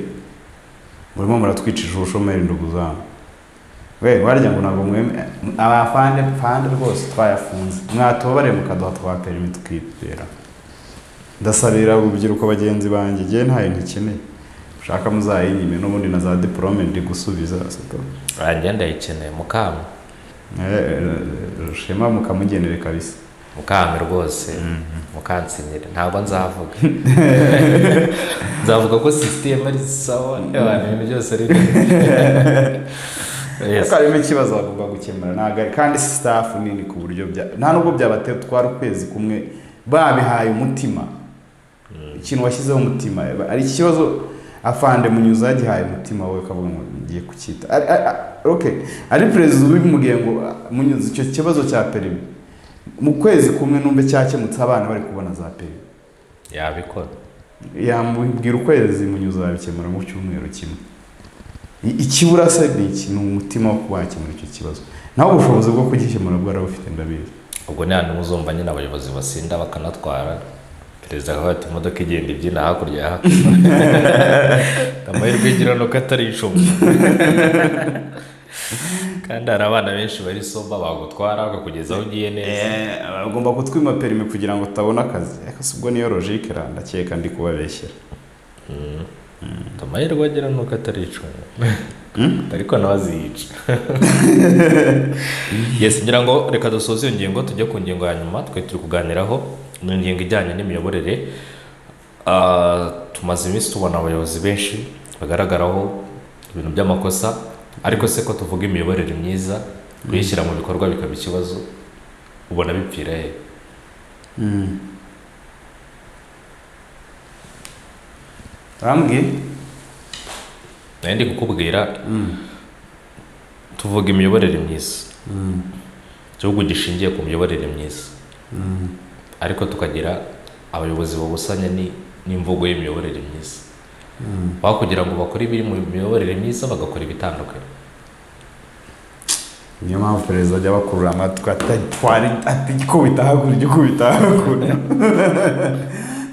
murimo muratwicisha ubushomeri nduguzana we warya ngo ntabwo mweme abafande fande rwose twayafunze mwatubabare mukaduha twa perimi tukitera ndasabira urubyiruko bagenzi banjye ngewe ntayo ntikeneye ushaka muzayinyime n'ubundi na za diporome ndi gusubiza siko Rangira ndayikeneye mukami shema mukamugenere kabisa mukami rwose mukansinyira ntabwo nzavuga nzavuga ko sisiteme ari sawa abantu ibintu byose ari Yes. ariko harimo ikibazo bagomba gukemura ntabwo ari kandi sitafu nini ku buryo bya nta nubwo byabateye utwara ukwezi kumwe babihaye umutima ikintu washyizeho umutima ari ikibazo afande munyuza yagihaye umutima we ukavuga ngo ngiye kucyita Ari- ari- ari- okay. ari perezida ubimubwiye ngo "Ah, munyuza icyo kibazo cya perimi mu kwezi kumwe numve cyakemutse abana bari kubona za perimi yabikora yamubwira ukwezi munyuza babikemura mu cyumweru kimwe I- ikibura se ni iki ni umutima wo kuba wakemura icyo kibazo naho ubushobozi bwo kugikemura bwarabufite ndabizi ubwo ni hantu muzumva nyine abayobozi basinda bakanatwara perezida akaba ati imodoka igenda ibyina hakurya ya hakuno amahirwe igira ni uko atari icumi kandi hari abana benshi bari soba bagutwara bakakugezaho ugiye neza bagomba kutwima perimi kugira ngo utabona akazi ariko si ubwo niyo logike ra ndakeka ndi kubabeshyera amahirwe agira ni uko atari icumi ariko nawe aziyica yes ngira ngo reka dusoze iyo ngingo tujye ku ngingo ya nyuma twe turi kuganiraho ni ingingo ijyanye n'imiyoborere Ah, tumaze iminsi tubona abayobozi benshi bagaragaraho ibintu by'amakosa ariko se ko tuvuga imiyoborere myiza kuyishyira mu bikorwa bikaba ikibazo ubona bipfira he urambwiye nayo ndi kukubwira tuvuga imiyoborere myiza igihugu gishingiye ku miyoborere myiza ariko tukagira abayobozi babusanya ni- n'imvugo y'imiyoborere myiza aho kugira ngo bakore ibiri mu miyoborere myiza bagakora ibitandukanye niyo mpamvu perezida ajya abakurura amatwi atatwara ati ikubita hakurya ikubita hakurya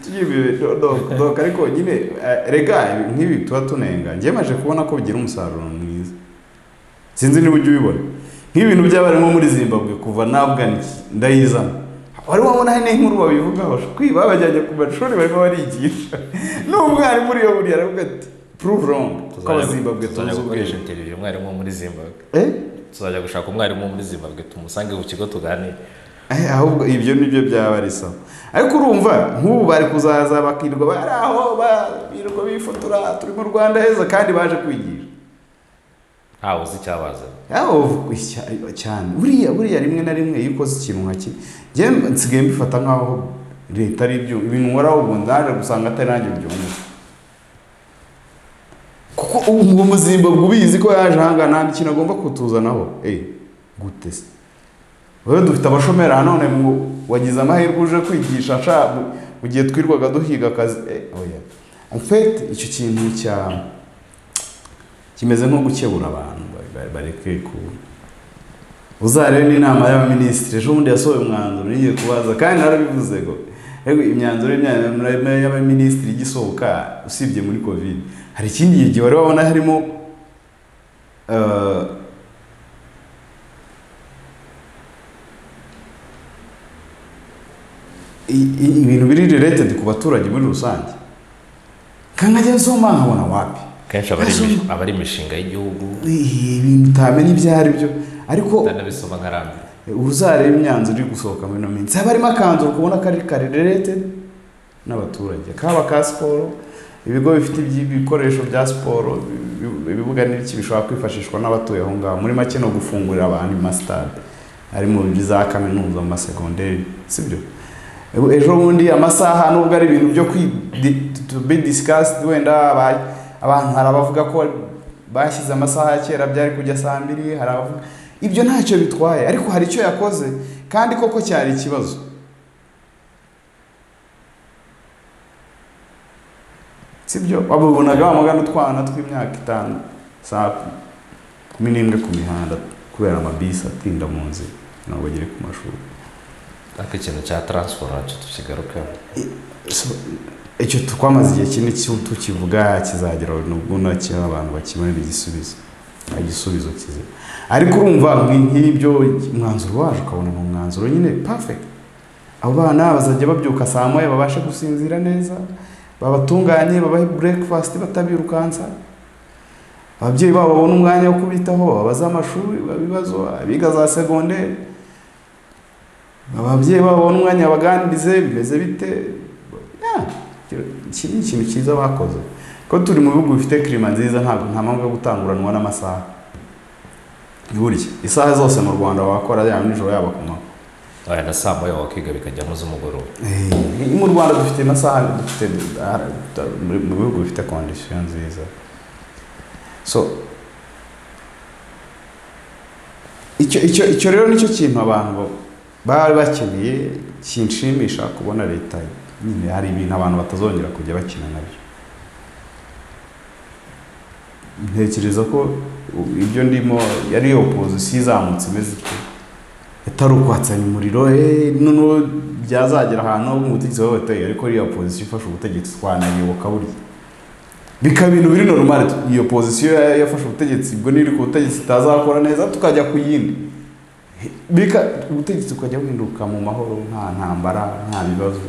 Tugiye- do- do- doka ariko nyine eh, rega ibi- nk'ibi tuba tunenga njyewe maje kubona ko bigira umusaruro mwiza sinzi niba ujya ubibona nk'ibintu by'abarimu muri zimbabwe kuva navugana iki ndayizana wari wabona hano inkuru babivugaho kwiba babajyanye ku mashuri barimo barigisha n'umwarimu uriyo buriya aravuga ati prove wrong ko abazimbabwe tuzi tuzajya gukoresha ubwenge interiviyu umwarimu wo muri zimbabwe Eh? tuzajya gushaka umwarimu wo muri zimbabwe tumusange ku kigo tuganire Eh, ahubwo ibyo nibyo byaba ari sawa ariko urumva nk'ubu bari kuzaza bakirwa bari aho birirwa bifotora turi mu rwanda heza kandi baje kwigisha ntawe uzi icyabazanye yaho cyane buriya buriya rimwe na rimwe iyo ukoze ikintu nka kimwe njyewe nsigaye mbifata nkaho leta ari ibyo ibintu nkoraho ubu ndaje gusanga atari nanjye byumva kuko ubu muzimba ubizi ko yaje ahangaha nta kintu agomba kutuzanaho eee gute se rero dufite abashomeri nanone ngo wagize amahirwe uje kwigisha nshya mu gihe twirwaga duhiga akazi eee oya afite icyo kintu cya kimeze nko gukebura abantu ba- ba- bareke ku uzarebe n'inama y'abaminisitiri ejo bundi yasohoye umwanzuro n'igiye kubaza kandi narabivuze ngo yego imyanzuro y'imyanzuro y'abaminisitiri igisohoka usibye muri covid hari ikindi gihe wari wabona harimo eh, i- i- ibintu biri related ku baturage muri rusange nkangajya nsoma nkabona wapi kenshi aba ari imi- aba ari imishinga y'igihugu Ih, ibintu utamenya ibyo ari byo ariko ndanabisoma nkarambiwe uzareba imyanzuro iri gusohoka muri ino minsi haba harimo akanzu ukabona kari karererete n'abaturage kaba ka siporo ibigo bifite iby- ibikoresho bya siporo ibi- ibibuga n'ibiki bishobora kwifashishwa n'abatuye aho ngaho muri make no gufungurira abantu amasitade ari mu bibi za kaminuza mu masegonderi sibyo Ebu- ejo bundi amasaha nubwo ari ibintu byo kwi di- to be discussed wenda aba- abantu hari abavuga ko bashyize amasaha ya kera byari kujya saa mbiri hari abavuga ibyo ntacyo bitwaye ariko hari icyo yakoze kandi koko cyari ikibazo sibyo babubonaga wamugana utwana tw'imyaka itanu saa kumi n'imwe ku mihanda kubera amabisi atinda mu nzira ntabwo bagere ku mashuri ariko ikintu cya taransiporo nacyo tukigarukeho So, icyo twamaze igihe kinini cyo tukivuga kizagera nubwo nacyo abantu bakibonera igisubizo nta gisubizo kizima ariko urumva nki- nk'ibyo umwanzuro waje ukabona ni umwanzuro nyine perfect abo bana bazajya babyuka saa moya babashe gusinzira neza babatunganye babahe breakfast batabirukansa ababyeyi babo babone umwanya wo kubitaho abaza amashuri ibibazo abiga za segonderi ababyeyi babo babone umwanya babaganirize bimeze bite Ya, iki ni ikintu cyiza bakoze ko turi mu bihugu bifite kirima nziza ntabwo nta mpamvu yo gutanguranwa n'amasaha burya isaha zose mu rwanda wakora yaba nijoro yaba ku manywa aya na saa moya wakiga bikajyamo z'umugoroba Eh, mu rwanda dufite amasaha dufite ah, mu mu bihugu bifite kondisiyo nziza so icyo icyo icyo rero nicyo kintu abantu ba- bari bakeneye kinshimisha kubona leta nyine hari ibintu abantu batazongera kujya bakina nabyo ntekereza ko u- ibyo ndimo yari iyo opozisiyo izamutse imeze ityo itari ukwatsanya umuriro eh, noneho byazagera ahantu mu butegetsi bw'abaturage ariko iriya pozisiyo ifashe ubutegetsi twanayoboka burya bikaba ibintu biri normal iyo pozisiyo ya- yafashe ubutegetsi ubwo n'iri ku butegetsi itazakora neza tukajya ku yindi bika ubutegetsi bukajya buhinduka mu mahoro nta ntambara nta bibazo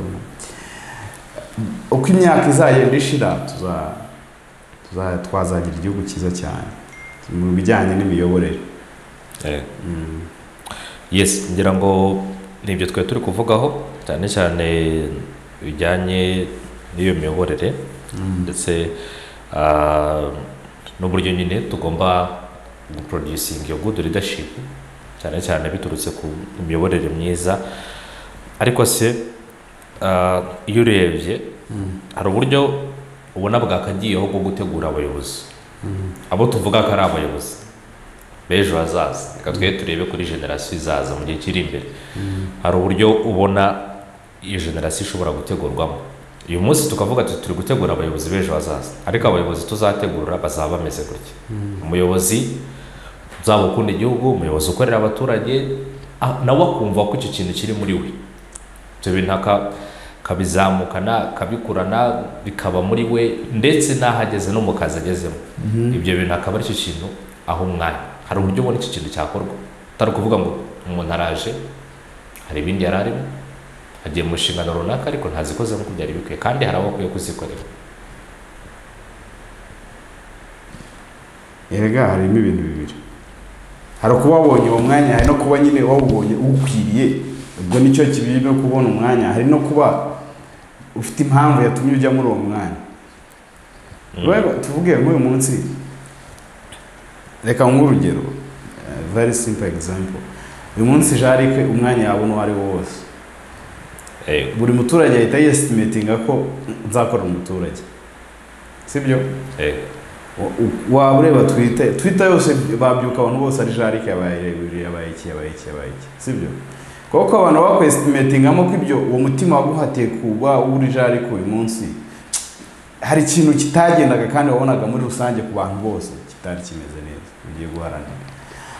uko imyaka izagenda ishira tuza tuza- twazagira igihugu cyiza cyane mu bijyanye n'imiyoborere Eh, yes ngira ngo ni ibyo twari turi kuvugaho cyane cyane bijyanye n'iyo miyoborere ndetse ah, n'uburyo nyine tugomba guproducinga iyo good leadership cyane cyane biturutse ku miyoborere myiza ariko se ah, iyo urebye hari uburyo ubona bwakagiyeho bwo gutegura abayobozi abo tuvuga ko ari abayobozi b'ejo hazaza reka twe turebe kuri generasiyo izaza mu gihe kiri imbere hari uburyo ubona iyo generasiyo ishobora gutegurwamo uyu munsi tukavuga tuti turi gutegura abayobozi b'ejo hazaza ariko abayobozi tuzategura bazaba bameze gutya umuyobozi uzaba ukunda igihugu umuyobozi ukorera abaturage ah, nawe akumva ko icyo kintu kiri muri we ibyo bintu aka- akabizamukana akabikurana bikaba muri we ndetse n'aho ageze no mu kazi agezemo ibyo bintu akaba aricyo kintu aho umwanya hari uburyo ubona iki kintu cyakorwa atari ukuvuga ngo umuntu araje hari ibindi yari arimo agiye mu nshingano runaka ariko ntazikoze nk'uko byari bikwiye kandi hari abo akwiye kuzikorera erega harimo ibintu bibiri hari ukuba wabonye uwo mwanya hari no kuba nyine wawubonye uwukwiriye ubwo nicyo kibi no kubona umwanya hari no kuba ufite impamvu yatumye ujya muri uwo mwanya rero tuvuge nk'uyu munsi reka nk'urugero very simple example uyu munsi jarike umwanya yabona uwo ari wo wose Eh, buri muturage ahita yestimatinga ko nzakora umuturage sibyo eh, Wa- u- waba ureba twita twita yose babyuka abantu bose ari jarike yabaye rebure yabaye iki yabaye iki yabaye iki sibyo kuko abantu bakwestimatingamo ko ibyo uwo mutima waguhatiye kuba uri jarike uyu munsi hari ikintu kitagendaga kandi wabonaga muri rusange ku bantu bose kitari kimeze neza ugiye guharanira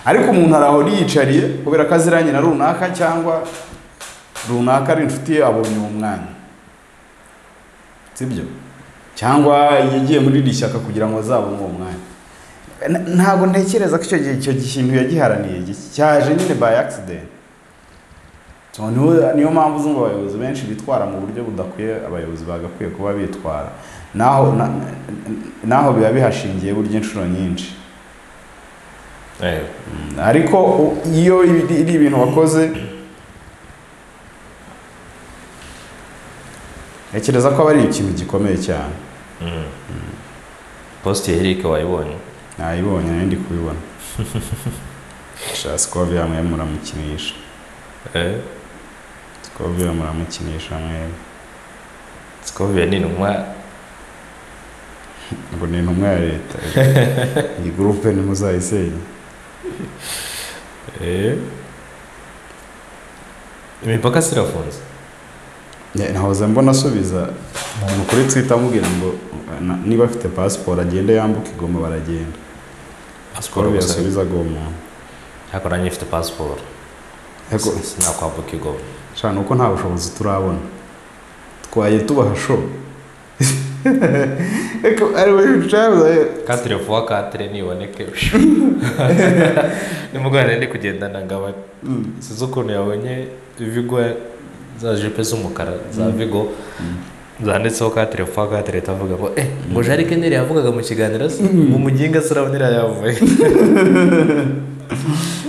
ariko umuntu arahora yiyicariye kubera ko aziranye na runaka cyangwa runaka ari inshuti ye abonye uwo mwanya sibyo cyangwa yagiye muri iri shyaka kugira ngo azabone uwo mwanya N- ntabwo ntekereza ko icyo gihe icyo kintu yagiharaniye gi- cyaje nyine by accident So, niho- niyo mpamvu uzumva abayobozi benshi bitwara mu buryo budakwiye abayobozi bagakwiye kuba bitwara naho na- naho biba bihashingiye burya inshuro nyinshi eh, ariko u- iyo ibi- iri ibintu wakoze ntekereza ko aba ari ikintu gikomeye cyane mm. posite ya erike wayibonye nayibonye nayo ndi kubibona sha sikovi hamwe muramukinisha Eh, sikovi muramukinisha mwere sikoviye ni intumwa ngo ni intumwa ya leta iyi gurupe ntimuzayisenye Eh. imipaka sirafunze Ne- nahoze mbona asubiza umuntu kuri twita amubwira ngo na- niba afite pasiporo agende yambuke igoma baragenda pasiporo sikovi gusa yasubizaga uwo muntu ariko nanjye mfite pasiporo ariko sinakwambuka igoma sha ni uko nta bushobozi turabona twaye tubaha sho ariko ari we ucabuze katire vuba katire niboneke nimugorane ndi kugendana ngaba sinzi ukuntu yabonye vigo za jipe z'umukara za Mm. vigo zanditseho katire vuba katire itavuga ngo eh ngo jari keneri yavugaga mu kiganiro se mu muginga sirabonera yavuye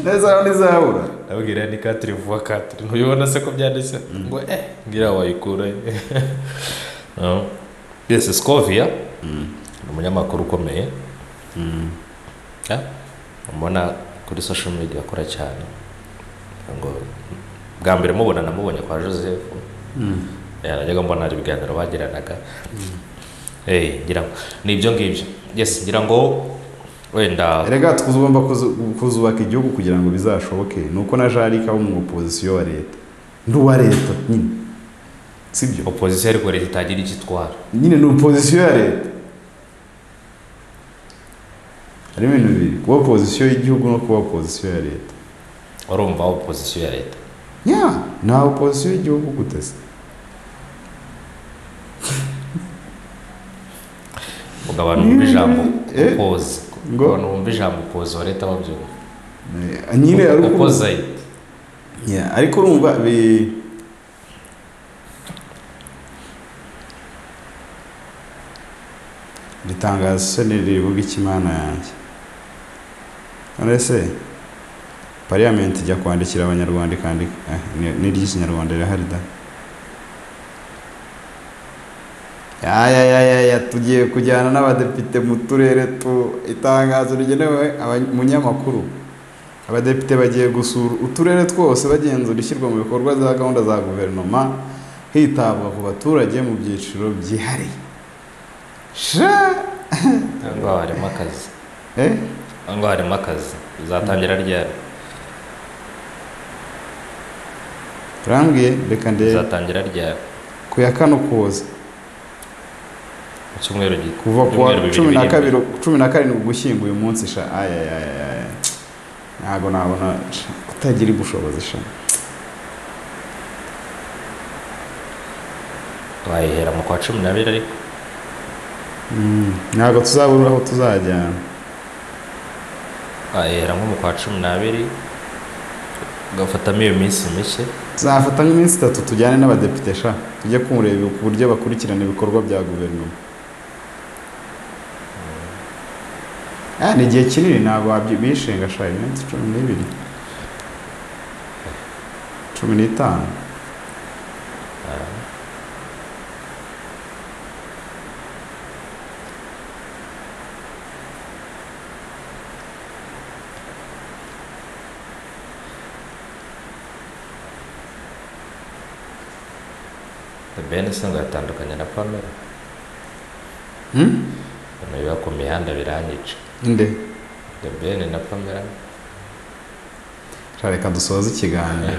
neza ntizabura ndabwira ni katire vuba katire ntubibona se ko byanditse ngo eh ngira wayikura yesi skovia ni umunyamakuru ukomeye Mm. Ya, mbona kuri social media akora cyane ngo bwa mbere mubona namubonye kwa joseph Mm. Eh, najyaga mbona hari ibiganiro bagiranaga Eh, ngira ngo ni ibyo ngibyo yes ngira ngo wenda erega tugomba kuzubaka igihugu kugira ngo bizashoboke ni uko na jarika wo mu opozisiyo wa leta ndi uwa leta nyine sibyo opozisiyo ariko leta itagira icyo itwara nyine ni opozisiyo ya leta harimo ibintu bibiri kuba opozisiyo y'igihugu no kuba opozisiyo ya leta urumva opozisiyo ya leta ya nta opozisiyo y'igihugu guteze ubwo abantu bumva ijambo Eh, opoze ngo? abantu bumva ijambo opoze wa leta babyumva Eh, nyine ariko opoze Yeah, ariko urumva bi ritangaza isoni rivuga ikimana yanjye none se pariyamenti ijya kwandikira abanyarwanda ikandika eh, ni- n'iry'ikinyarwanda rirahari da ayayayaya tugiye kujyana n'abadepite mu turere tu itangazo rigenewe abanyamakuru abadepite bagiye gusura uturere twose bagenzura ishyirwa mu bikorwa za gahunda za guverinoma hitabwa ku baturage mu byiciro byihariye sha ahangaha harimo akazi eh? ahangaha harimo akazi bizatangira ryari urambwiye reka ndebe bizatangira ryari ku ya kano kuza mu cyumweru gito kuva ku wa Ibyumweru bibiri cumi na biri kabiri cumi na karindwi ugushyingo uyu munsi sha ayayayaya ntabwo nabona sha, kutagira ubushobozi sha wayihera mu kwa cumi n'abiri ariko Mm, ntabwo tuzabura aho tuzajyana wayihera nko mu kwa cumi n'abiri ugafatamo iyo minsi mike zafata nk'iminsi itatu tujyane n'abadepite sha tujye kumureba ku buryo bakurikirana ibikorwa bya guverinoma Ah, ni igihe kinini ntabwo wabyi- bishinga sha iminsi cumi n'ibiri cumi n'itanu bene se ngo yatandukanye na pamela Hmm? ibintu biba ku mihanda biranyica nde the ben na pamela Sha, reka dusoze ikiganiro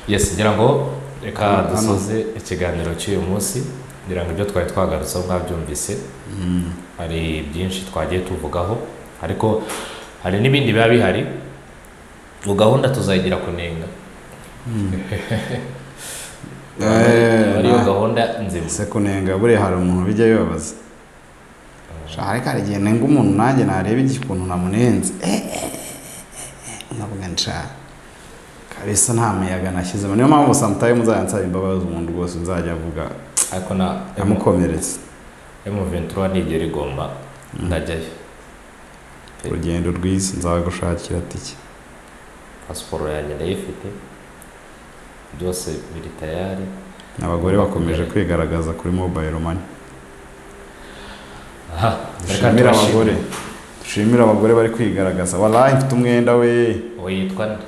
yes ngira ngo reka Hano. dusoze ikiganiro cy'uyu munsi ngira ngo ibyo twari twagarutseho mwabyumvise Hmm. hari byinshi twagiye tuvugaho ariko hari n'ibindi biba bihari ngo gahunda tuzayigira kunenga Eh, ariyo na- gahunda nzima ese kunenga buriya hari umuntu bijya bibabaza Sha, ariko hari igihe nenga umuntu nanjye nareba igikuntu namunenze Eh, eh, eh, nkavuga nsha kabisa nta muyaga nashyizemo niyo mpamvu samutayo muzajya nsaba imbabazi umuntu rwose nzajya avuga ariko na amukomeretse M23 nigera igomba ndajyayo urugendo rwiza nzagushakira tike pasiporo yanjye ndayifite byose biri tayari abagore bakomeje kwigaragaza kuri mobile money aha reka dushimire tubashime. abagore dushimire abagore bari kwigaragaza warayi mfite umwenda we uwo yitwa nde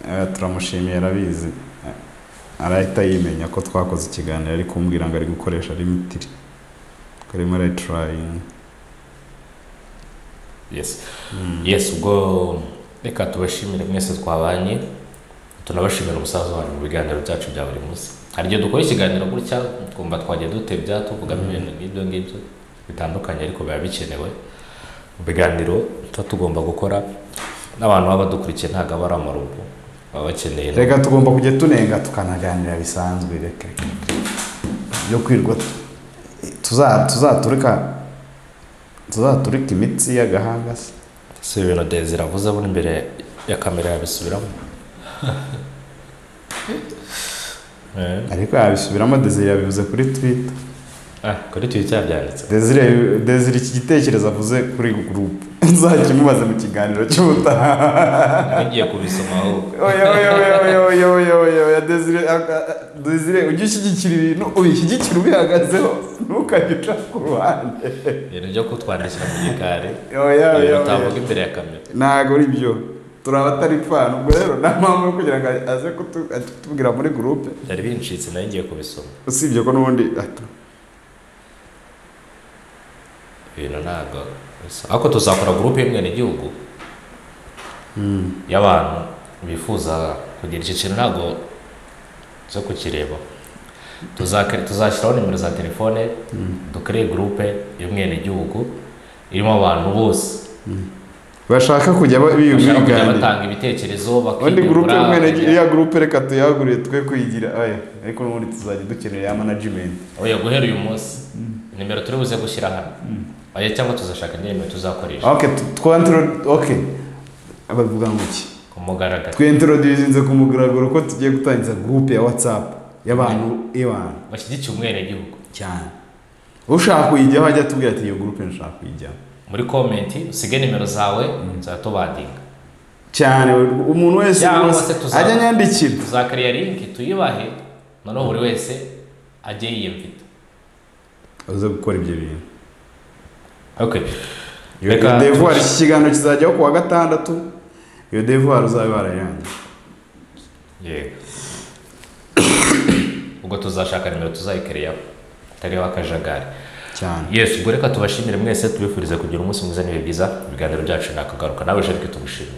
Eh, turamushimiye arabizi Eh, arahita yimenya ko twakoze ikiganiro ari kumbwira ngo ari gukoresha limitiri karimo arayiturayingi yes yes ubwo reka tubashimire mwese twabanye tunabashimira umusaza wanyu mu biganiro byacu bya buri munsi hari igihe dukora ikiganiro gutya twumva twagiye dutebya tuvugamo ibintu nk'ibyo ngibyo bitandukanye ariko biba bikenewe mu biganiro tuba tugomba gukora n'abantu baba badukurikiye ntabwo aba ari amarugu baba bakeneye reka tugomba kujya tunenga tukanaganira bisanzwe reka reka, reka. byo kwirwa tu- tuza- tuzaturika tuzaturika imitsi y'agahanga se si ibintu desire avuze abona imbere ya kamera yabisubiramo Eh, ariko yabisubiramo desire yabivuze kuri twita ah, kuri twitter yabyanditse desire desire iki gitekerezo avuze kuri gurupe nzakimubaze mu kiganiro cy'ubutaha ngiye kubisoma ahubwo oya oya oya oya oya oya oya oya desire aka- desire ujye ushyigikira ibintu ubishyigikire ubihagazeho ntukajye uca ku ruhande ibintu byo kutwandikira mu gikari oya oya ibintu oya utavuga imbere ya kamera ntabwo ari byo turaba atari pfana ubwo rero nta mpamvu yo kugira ngo aze kutu- kutubwira muri gurupe byari bincitse nayo ngiye kubisoma usibye ko n'ubundi ati, ibintu ntabwo bisa ariko tuzakora gurupe y'umwenegihugu y'abantu bifuza kugira iki kintu ntabwo zo kukireba Tuzakre- tuzashyiraho nimero za telefone dukore gurupe y'umwenegihugu irimo abantu bose bashaka kujya ba- bashaka kujya biganira batanga ibitekerezo ubundi gurupe bakiyungura, y'umwene kugira- iriya gurupe reka tuyagurire twe kuyigira oya ariko n'ubundi tuzajya dukenera ya manajimenti oya guhera uyu munsi nimero turi buze gushyira hano oya cyangwa tuzashaka indi nimero tuzakoresha ok twantiro ok bavuga ngo iki ku mugaragaro twintroduzinze ku mugaragaro ko tugiye gutangiza gurupe ya watsapu y'abantu y'abantu bashyigikiye umwenegihugu cyane ushaka kuyijyaho ajya atubwira ati iyo gurupe nshaka kuyijyamo muri komenti usige nimero zawe tuzatubandinga cyane umuntu wese Cyangwa rwose se tuzaba- ajya anyandikira tuzakariya linki tuyibahe noneho buri wese ajye yiyumvita uze gukora ibyo bintu okay iyo Reka- iyo devoir iki kiganiro kizajyaho ku wa gatandatu iyo devoir uzabe warayirangije yego ubwo tuzashaka nimero tuzayikariyaho atariho akajagari cyane yesu ubwo reka tubashimire mwese tubifurize kugira umunsi mwiza n'ibihe byiza ibiganiro byacu ni akagaruka nawe jerike tugushimire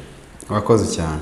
wakoze cyane